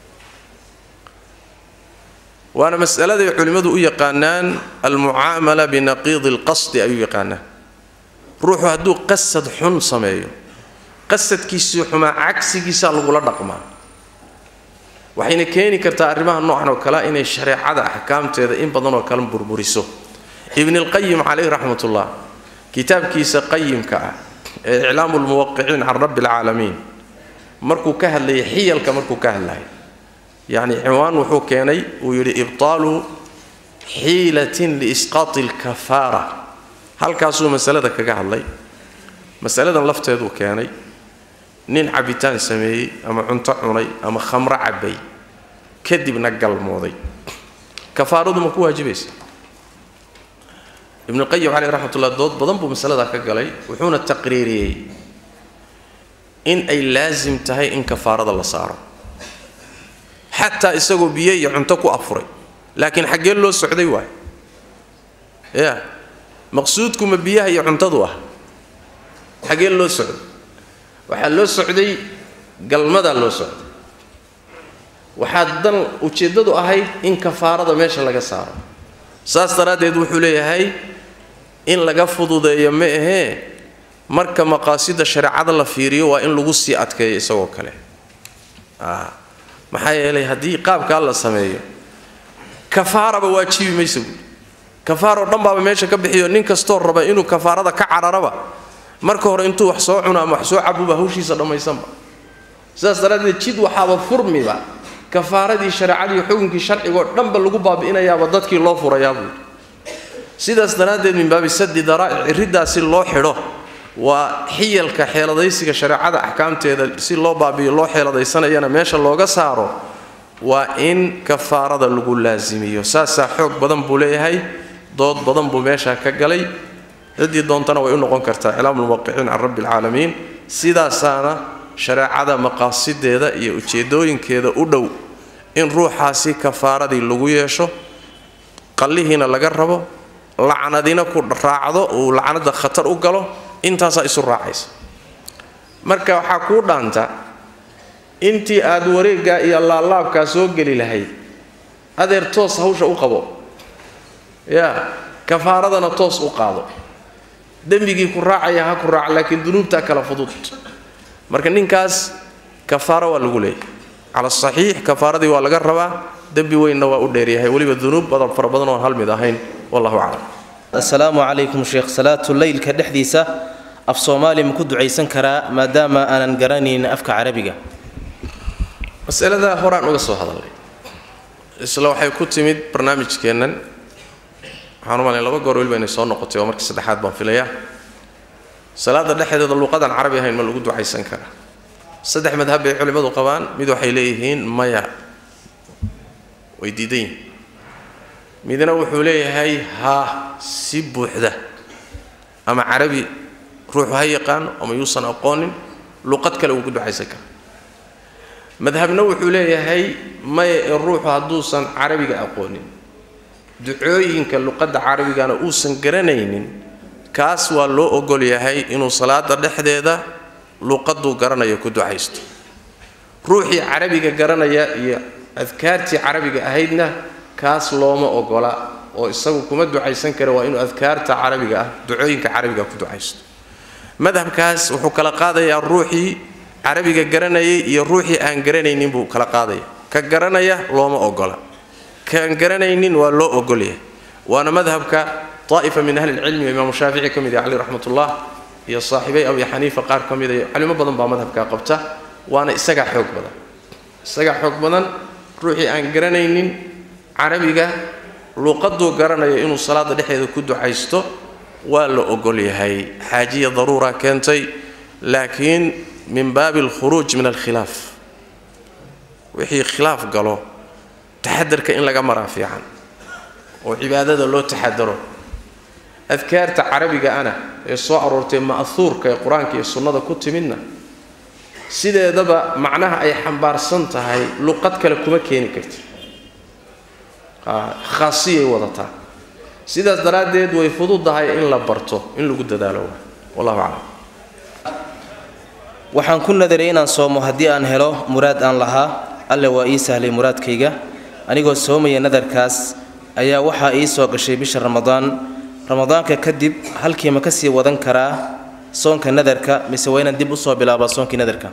waana masaladay culimmadu u yaqaanaan almucaamala binaqiidi alqasdi ayuu yaqaanaan ruuxu hadduu qasad xun sameeyo qasadkiisii xumaa cagsigiisaa lagula dhaqmaa waxayna keeni kartaa arrimaha noocan oo kale inay shareecada axkaamteeda in badan oo kale burburiso ibnilqayim calayh raxmatullah kitaabkiisa qayimka ah ee iclaamu lmuwaqiciin can rabbi alcaalamiin markuu ka hadlayay xiyalka markuu ka hadlayay yacni cinwaan wuxuu keenay uu yidhi ibtaalu xiilatin liisqaati alkafaara halkaasuu masalada kaga hadlay masaladan lafteeduu keenay nin cabitaan sameeyey ama cunto cunay ama khamro cabbay kadibna galmooday kafaaradu ma ku waajibaysa ibnuqayim caleyh raxmatullah dood badan buu masaladaa ka galay wuxuuna taqriiriyey in ay laasim tahay in kafaarada la saaro xataa isagoo biyo iyo cunto ku afuray laakiin xaggee loo socday waay ya maqsuudku ma biyaha iyo cuntadu ah xaggee loo socday waxaa loo socday galmadaa loo socday waxaa dan ujeeddadu ahayd in kafaarada meesha laga saaro saas daraaddeed wuxuu leeyahay in laga fududeeyo ma ahee marka maqaasida shareecada la fiiriyo waa in lagu sii adkeeyo isagoo kale maxaa yeelay haddii qaabkaa la sameeyo kafaaraba waajibi maysa buui kafaaroo dhan baaba meesha ka bixiyo nin kastoo raba inuu kafaarada ka cararaba marka hore intuu wax soo cuno ama wax soo cabuba hawshiisa dhammaysanba sidaas daraaddeed jid waxaaba furmiba kafaaradii shareecadii xukunkii sharcigoo dhanba lagu baabi'inayaaba dadkii loo furayaa buui sidaas daraaddeed min baabi sadi daraa'ic riddaasi loo xidho waa xiyalka xeeladaysiga shareecada axkaamteeda si loo baabi'iyo loo xeeladaysanayana meesha looga saaro waa in kafaarada lagu laasimiyo saasaa xoog badan buu leeyahay dood badan buu meeshaa ka galay ciddii doontana way u noqon kartaa iclaamulmuwaqiciin can rabbi alcaalamiin sidaasaana shareecada maqaasideeda iyo ujeedooyinkeeda u dhow in ruuxaasi kafaaradii lagu yeesho qallihiina laga rabo lacnadina ku raacdo uu lacnada khatar u galo intaasaa isu raacaysa marka waxaa kuu dhaanta intii aad wareeggaa iyo laalaabkaa soo geli lahayd adeer toos hawsha u qabo yaa kafaaradana toos u qaado dembigii ku raacaya ha ku raac laakiin dunuubtaa kala fudud marka ninkaas kafaaro waa lagu leeyahy cala asaxiix kafaaradii waa laga rabaa dembi weynna waa u dheeryahay weliba dunuub badan fara badan oon hal mid ahayn wallahu aclam assalaamu calaykum sheekh salaatu leylka dhexdiisa af soomaali ma ku ducaysan karaa maadaama aanan garanayn afka carabiga masaladaa horaan uga soo hadalnay isla waxay ku timid barnaamijkeennan waxaan u malay laba goor weliba inay soo noqotay waa markii saddexaad baan filayaa salaada dhexdeeda luuqadaan carabi ahayn ma lagu ducaysan karaa saddex madhab bay culimmadu qabaan mid waxay leeyihiin maya way diidan yihin midna wuxuu leeyahay haa si buuxda ama carabi ruuxu ha yaqaano ama yuusan aqoonin luqad kale uu ku ducaysan kara madhabna wuxuu leeyahay maya ee ruuxu hadduusan carabiga aqoonin ducooyinka luqadda carabigana uusan garanaynin kaas waa loo ogol yahay inuu salaada dhexdeeda luqaduu garanaya ku ducaysto ruuxii carabiga garanaya iyo adkaartii carabiga ahaydna kaas looma ogola oo isagu kuma ducaysan kara waa inuu adkaarta carabiga ah ducooyinka carabiga ku ducaysto madhabkaas wuxuu kala qaadayaa ruuxii carabiga garanayay iyo ruuxii aan garanaynin buu kala qaadaya ka garanaya looma ogola kaan garanaynin waa loo ogolyahay waana madhabka daa'ifa min ahli lcilmi oo imaamu shaafici ka mid yahay cali raxmatullah iyo saaxiibay abi xaniifa qaar ka mid a culimo badan baa madhabkaa qabta waana isagaa xoog badan isagaa xoog badan ruuxii aan garanaynin carabiga luuqaduu garanayo inuu salaada dhexdeeda ku ducaysto waa la ogol yahay xaajiya daruura keentay laakiin min baabi alkhuruuj min alkhilaaf wixii khilaaf galo taxadarka in laga maraa fiican oo cibaadada loo taxadaro adkaarta carabiga ana ee soo aroortay ma'huurka ee qur-aanka iyo sunnada ku timidna sideedaba macnaha ay xambaarsan tahay luqad kale kuma keeni karti khaasiyay wadataa sidaas daraaddeed way fududahay in la barto in lagu dadaalo wallahu aclam waxaan ku nadaray inaan soomo haddii aan helo muraad aan lahaa alle waa ii sahlay muraadkayga anigoo soomaya nadarkaas ayaa waxaa ii soo gashay bisha ramadaan ramadaanka kadib halkii ma ka sii wadan karaa soonka nadarka mise waa inaan dib usoo bilaabaa soonkii nadarka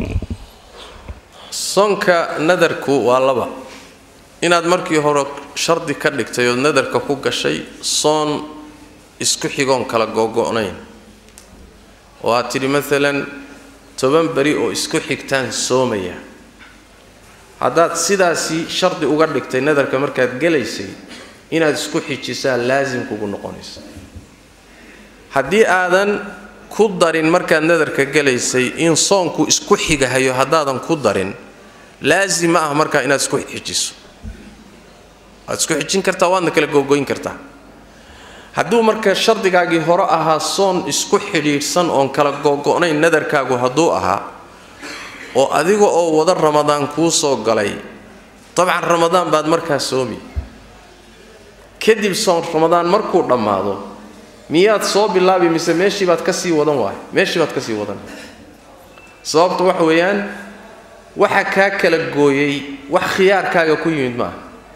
soonka nadarku waa laba inaad markii hore shardi ka dhigtay ood nadarka ku gashay soon isku xigoon kala googo'nayn oo aad tidhi maalan toban beri oo isku xigtaan soomaya haddaad sidaasi shardi uga dhigtay nadarka markaad gelaysay inaad isku xijisaa laasim kugu noqonaysa haddii aadan ku darin markaad nadarka gelaysay in soonku isku xigahayo haddaadan ku darin laasim ma ah markaa inaad isku xijiso waad isku xijin kartaa waadna kala googoyn kartaa hadduu marka shardigaagii hore ahaa soon isku xidhiidhsan oon kala googo'nayn nadarkaagu hadduu ahaa oo adiga oo wada ramadaan kuu soo galay dabcan ramadaan baad markaa soomi kadib soon ramadaan markuu dhammaado miyaad soo bilaabi mise meeshii baad ka sii wadan waay meeshii baad ka sii wadan sababta waxa weeyaan waxa kaa kala gooyey wax khiyaarkaaga ku yimid maaha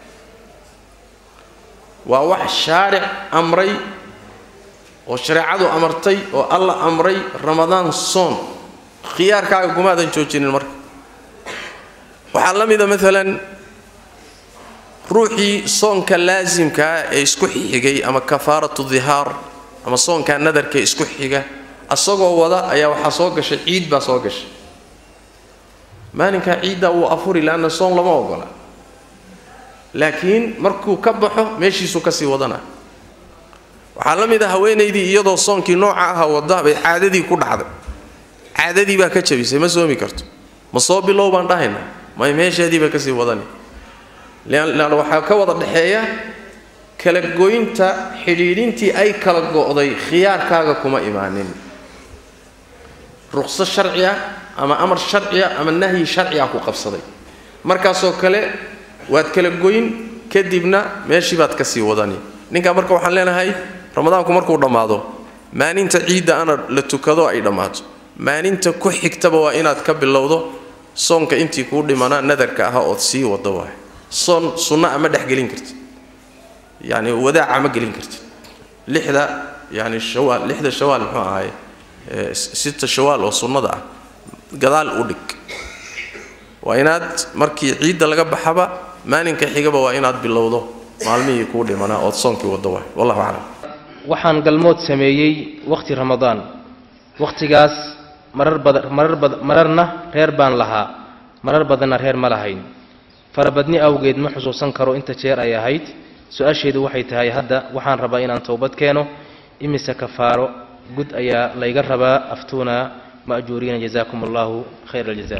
waa wax shaaric amray oo shareecadu amartay oo alla amray ramadaan soon khiyaarkaaga kumaadan joojinin marka waxaa la mida maalan ruuxii soonka laasimkaa ee isku xigay ama kafaaratu dihaar ama soonkaa nadarka isku xiga asagoo wada ayaa waxaa soo gashay ciid baa soo gashay maalinkaa ciidda wuu afuri laanna soon lama ogola laakiin markuu ka baxo meeshiisuu kasii wadana waxaa la mid a haweenaydii iyadoo soonkii nooca aha wada bay caadadii ku dhacday caadadii baa ka jabisay ma soomi karto ma soo bilow baan dhahayna may meesheedii bay kasii wadani leanna waxaa ka wada dhexeeya kala goynta xidhiidhintii ay kala go'day khiyaarkaaga kuma imaanin ruqso sharciya ama amar sharciya ama nahyi sharciya ku qabsaday markaasoo kale waad kala goyn kadibna meeshii baad kasii wadani ninkaa marka waxaan leenahay ramadaanku markuu dhammaado maalinta ciidda ana la tukado ay dhammaato maalinta ku xigtaba waa inaad ka bilowdo soonka intii kuu dhimanaa nadarka aha ood sii wado waay soon sunna ama dhex gelin karti yani wadaaca ma gelin karti lixda yani shawaal lixda shawaal muxuu ahaay sita shawaal oo sunnada ah gadaal u dhig waa inaad markii ciidda laga baxaba maalinka xigaba waa inaad bilowdo maalmihii kuu dhimanaa ood soonkii wado waay wallahu aclam waxaan galmood sameeyey wakhti ramadaan wakhtigaas marar bada marar bad mararna reer baan lahaa marar badanna reer ma lahayn farabadni awgeed ma xusuusan karo inta jeer ay ahayd su-aasheedu waxay tahay hadda waxaan rabaa inaan towbad keeno imise kafaaro gud ayaa layga rabaa aftuuna ma'juuriina jazaakum allahu khayra aljaza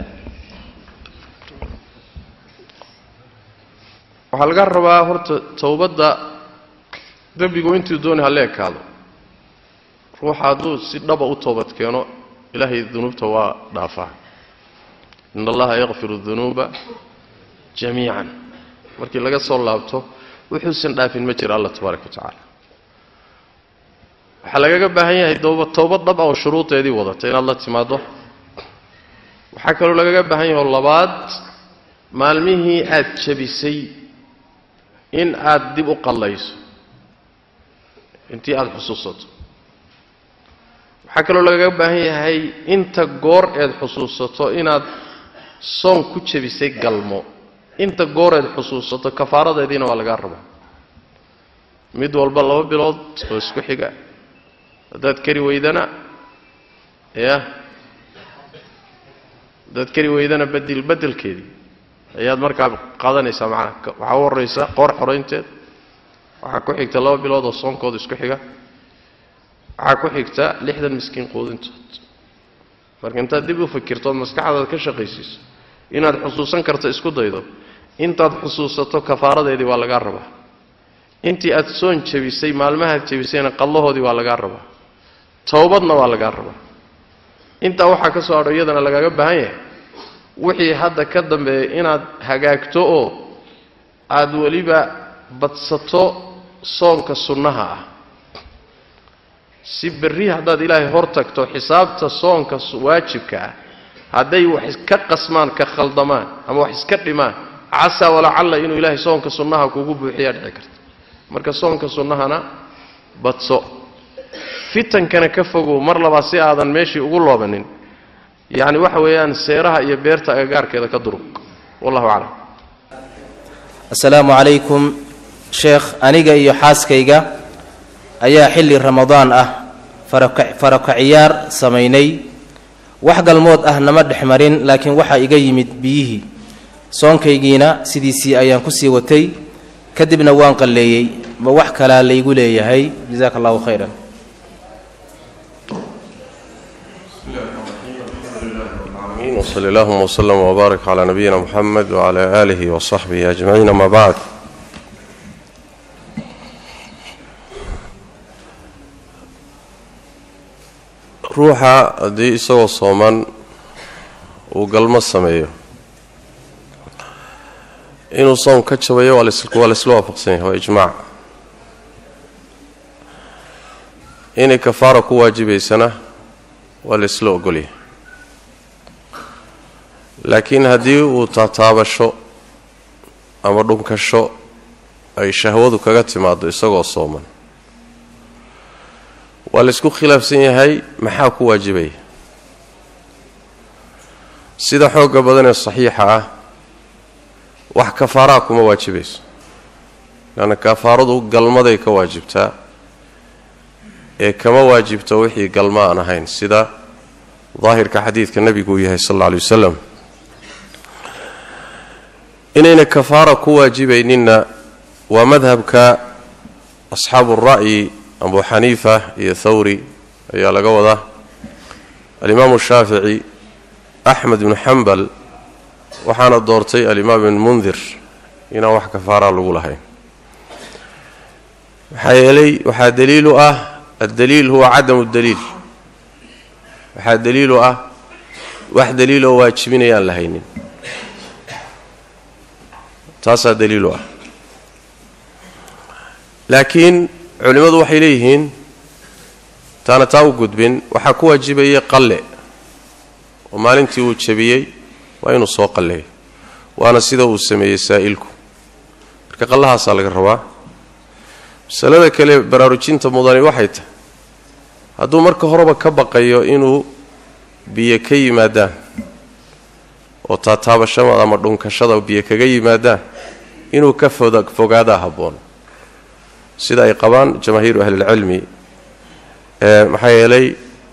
waxaa laga rabaa horta towbadda dembigu intuu dooni ha la ekaado ruuxa hadduu si dhaba u toobad keeno ilaahay dunuubta waa dhaafaa in allaha yakfiru dunuuba jamiican markii laga soo laabto wuxuusan dhaafin ma jira allah tabaaraka wa tacaala waxaa lagaga baahan yahay dooba towbad dhab ah oo shuruudeedii wadata inaad la timaaddo waxaa kaloo lagaga baahan yahay oo labaad maalmihii aad jabisay in aad dib u qallayso intii aada xusuusato waxaa kaloo lagaga baahan yahay inta goor eed xusuusato inaad soon ku jabisay galmo inta goor eed xusuusato kafaaradeediina waa lagaa rabaa mid walba laba bilood oo isku xiga haddaad kari weydana ya haddaad kari weydana bedel bedelkeedii ayaad markaa qaadanaysaa macnaha waxaa u horraysa qoor xoraynteed waxaa ku xigta laba bilood oo soonkooda isku xiga waxaa ku xigta lixdan miskiin quudintood marka intaad dib u fikirto ood maskaxdaada ka shaqaysiiso inaad xusuusan karto isku daydo intaad xusuusato kafaaradeedii waa lagaa rabaa intii aad soon jabisay maalmahaad jabisayna qallahoodii waa lagaa rabaa towbadna waa lagaa rabaa intaa waxaa ka soo hadho iyadana lagaaga baahan yahay wixii hadda ka dambeeya inaad hagaagto oo aad weliba badsato soonka sunnaha ah si berri haddaad ilaahay hor tagto xisaabta soonka waajibka ah hadday wax iska qasmaan ka khaldamaan ama wax iska dhimaan casaa walacalla inuu ilaahay soonka sunnaha kugu buuxiyaa dhici karta marka soonka sunnahana badso fitankana ka fogow mar labaad si aadan meeshii ugu loobanin yacni waxa weeyaan seeraha iyo beerta agagaarkeeda ka durug wallahu aclam assalaamu calaykum sheekh aniga iyo xaaskayga ayaa xilli ramadaan ah faraka faraka ciyaar samaynay wax galmood ah nama dhex marin laakiin waxaa iga yimid biyihii soonkaygiina sidiisii ayaan ku sii watay kadibna waan qalleeyey ma wax kalaa laygu leeyahay jasaaka allahu khayran وصلى اللهم وسلم وبارك على نبينا محمد وعلى آله وصحبه أجمعين ما بعد ruuxa haddii isagoo sooman uu galmo sameeyo inuu soom ka jabayo waa laysla waafaqsan yahay waa ijmaac inay kafaara ku waajibaysana waa laysla ogolyahay laakiin haddii uu taataabasho ama dhunkasho ay shahwadu kaga timaado isagoo sooman waa laysku khilaafsan yahay maxaa ku waajibaya sida xoogga badan ee saxiixa ah wax kafaaraa kuma waajibayso leanna kafaaradu galmaday ka waajibtaa ee kama waajibto wixii galma aan ahayn sida daahirka xadiidka nebigu uu yahay sal alla alay wasalam inayna kafaara ku waajibayninna waa madhabka asxaabu ra'yi abu xaniifa iyo thawri ayaa laga wadaa alimaamu shaafici axmed ibnu xambal waxaana doortay alimaam ibn mundir inaan wax kafaaraa lagu lahayn maxaa yeelay waxaa daliilu ah addaliil huwa cadamu daliil waxaa daliilu ah wax daliiloo waajibinayaan la haynin taasaa daliilu ah laakiin culimmadu waxay leeyihiin taana taa u gudbin waxaa ku waajibayay qalle oo maalintii uu jabiyey waa inuu soo qalleeyo waana sida uu sameeyey saa'ilku marka qallahaasaa laga rabaa masalada kale baraarujinta mudani waxay tahay hadduu marka horeba ka baqayo inuu biyo ka yimaadaan oo taataabashada ama dhunkashada biyo kaga yimaadaan inuu ka fogaadaa habboon sida ay qabaan jamaahiiru ahlilcilmi maxaa yeelay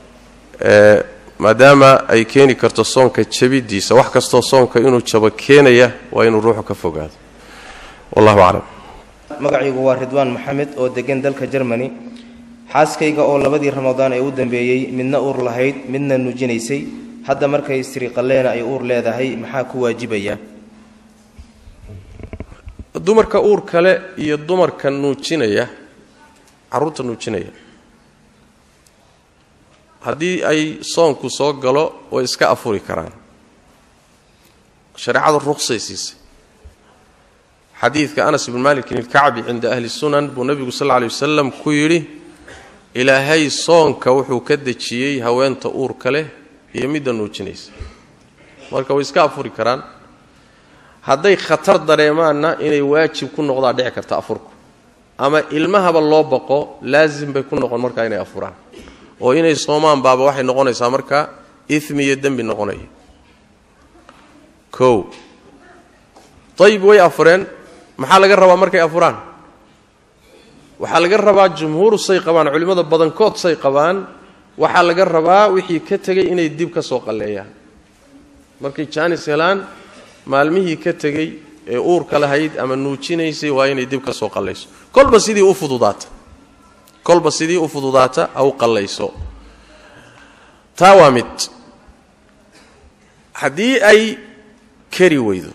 maadaama ay keeni karto soonka jabidiisa wax kastoo soonka inuu jabo keenaya waa inuu ruuxu ka fogaado wallahu aclam magacaygu waa ridwaan maxamed oo degan dalka jermani xaaskayga oo labadii ramadaan ee u dambeeyey midna uur lahayd midna nuujinaysay hadda markay istiriqaleena ay uur leedahay maxaa ku waajibaya dumarka uur kale iyo dumarka nuujinaya carruurta nuujinaya haddii ay soonku soo galo way iska afuri karaan shareecadu ruqsay siisay xadiidka anas ibn malikin ilkacbi cinda ahli sunan buu nebigu sal lla alay wasalam ku yidhi ilaahay soonka wuxuu ka dejiyey haweenta uurka leh iyo midda nuujinaysa marka way iska afuri karaan hadday khatar dareemaanna inay waajib ku noqdaa dhici karta afurku ama ilmahaba loo baqo laasim bay ku noqon markaa inay afuraan oo inay soomaan baaba waxay noqonaysaa markaa imi iyo dembi noqonaya kow dayib way afureen maxaa laga rabaa markay afuraan waxaa laga rabaa jumhuuru say qabaan culimmada badankood say qabaan waxaa laga rabaa wixii ka tegay inay dib ka soo qalleeyaan markay jaanis helaan maalmihii ka tegey ee uurka lahayd ama nuujinaysay waa inay dib ka soo qallayso kolba sidii u fududaata kolba sidii u fududaata ha u qallayso taa waa mid haddii ay kari weydo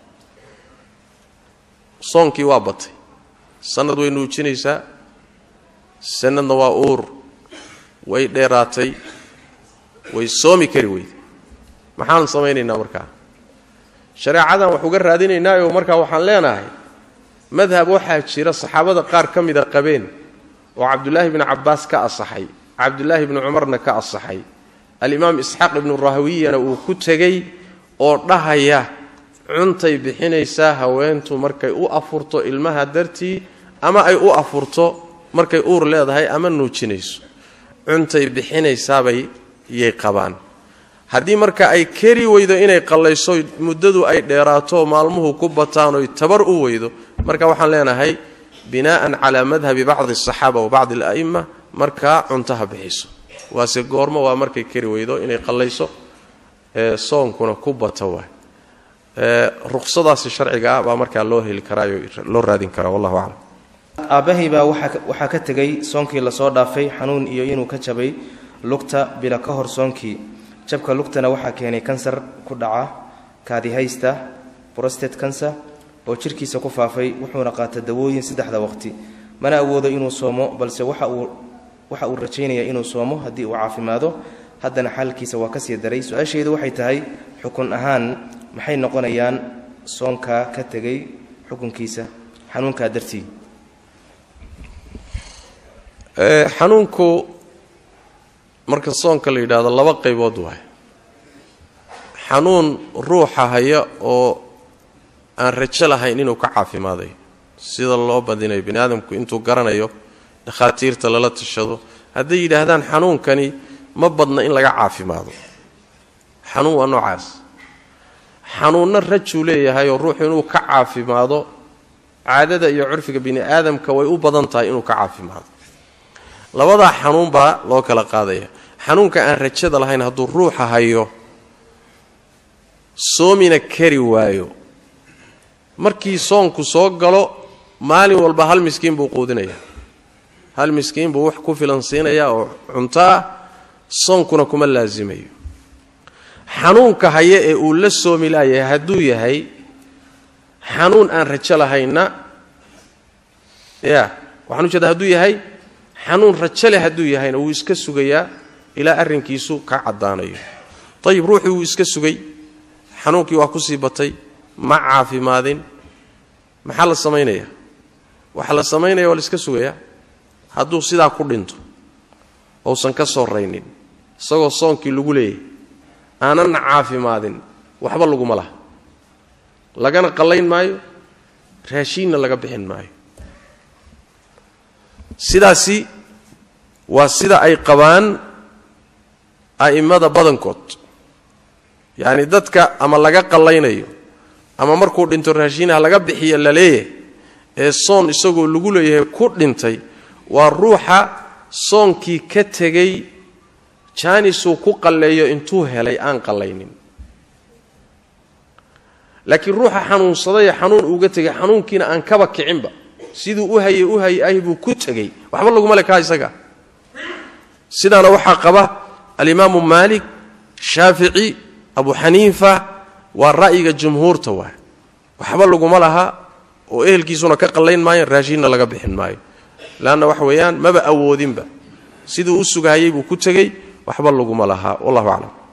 soonkii waa batay sanad way nuujinaysaa sanadna waa uur way dheeraatay way soomi kari weyday maxaan samaynaynaa markaa shareecadan wax uga raadinaynaayoo markaa waxaan leenahay madhab waxaa jira saxaabada qaar ka mida qabeen oo cabdulaahi bni cabbaas ka asaxay cabdulaahi bni cumarna ka asaxay alimaam isxaaq ibnu rahawiyana uu ku tegey oo dhahaya cuntay bixinaysaa haweentu markay u afurto ilmaha dartii ama ay u afurto markay uur leedahay ama nuujinayso cuntay bixinaysaabay yay qabaan haddii marka ay keri weydo inay qallayso muddadu ay dheeraato maalmuhu ku bataan oy tabar u weydo marka waxaan leenahay binaa'an calaa madhabi bacdi asaxaaba wa bacdi ala'imma markaa cuntaha bixiso waase goormo waa markay keri weydo inay qallayso ee soonkuna ku bato waay ruqsadaasi sharciga ah baa markaa loo heli karaayo loo raadin karaa wallahu aclam aabbahay baa waxaa ka tegey soonkii lasoo dhaafay xanuun iyo inuu ka jabay lugta bila ka hor soonkii jabka lugtana waxaa keenay kansar ku dhaca kaadihaysta brostate kanser oo jirkiisa ku faafay wuxuuna qaata dawooyin saddexda waqti mana awoodo inuu soomo balse waxa uu waxa uu rajaynayaa inuu soomo haddii uu caafimaado haddana xaalkiisa waa kasii daray su-aashaydu waxay tahay xukun ahaan maxay noqonayaan soonkaa ka tegay xukunkiisa xanuunkaa dartii xanuunku marka soonka la yidhaahdo laba qaybood waay xanuun ruuxa haya oo aan rajo lahayn inuu ka caafimaadayo sida loo badinayo bini aadamku intuu garanayo dhakhaatiirta lala tashado hadday yidhaahdaan xanuunkani ma badna in laga caafimaado xanuun waa noocaas xanuunno rajuu leeyahay oo ruuxu inuu ka caafimaado caadada iyo curfiga bini aadamka way u badan tahay inuu ka caafimaado labadaa xanuun baa loo kala qaadaya xanuunka aan rajada lahayn hadduu ruuxa hayo soomina kari waayo markii soonku soo galo maalin walba hal miskiin buu quudinayaa hal miskiin buu wax ku filan siinayaa oo cuntaa soonkuna kuma laasimayo xanuunka haya ee uu la soomi laayahay hadduu yahay xanuun aan rajo lahaynna ya waxaan ujeeda hadduu yahay xanuun rajo leh hadduu yahayna wuu iska sugayaa ilaa arrinkiisu ka caddaanayo ayib ruuxii wuu iska sugay xanuunkii waa kusii batay ma caafimaadin maxaa la samaynayaa waxaa la samaynaya waa la iska sugayaa hadduu sidaa ku dhinto ousan ka soo raynin isagoo soonkii lagu leeyahy aanana caafimaadin waxba laguma laha lagana qallayn maayo raashiinna laga bixin maayo sidaasi waa sida ay qabaan a'immada badankood yacni dadka ama laga qallaynayo ama markuu dhinto raashiinaha laga bixiya la leeyahay ee soon isagoo lagu leeyahay ku dhintay waa ruuxa soonkii ka tegey jaanisuu ku qalleeyo intuu helay aan qallaynin laakiin ruuxa xanuunsadayee xanuun uuga tegay xanuunkiina aan kaba kicinba siduu u hayay u hayay ahi buu ku tegey waxba laguma le kaa isaga sidaana waxaa qaba alimaamu maalik shaafici abu xaniifa waa ra'yiga jumhuurta waa waxba laguma laha oo ehelkiisuna ka qallayn maayo raashiinna laga bixin maayo leanna waxa weeyaan maba awoodinba siduu u sugahayay buu ku tegey waxba laguma lahaa wallahu aclam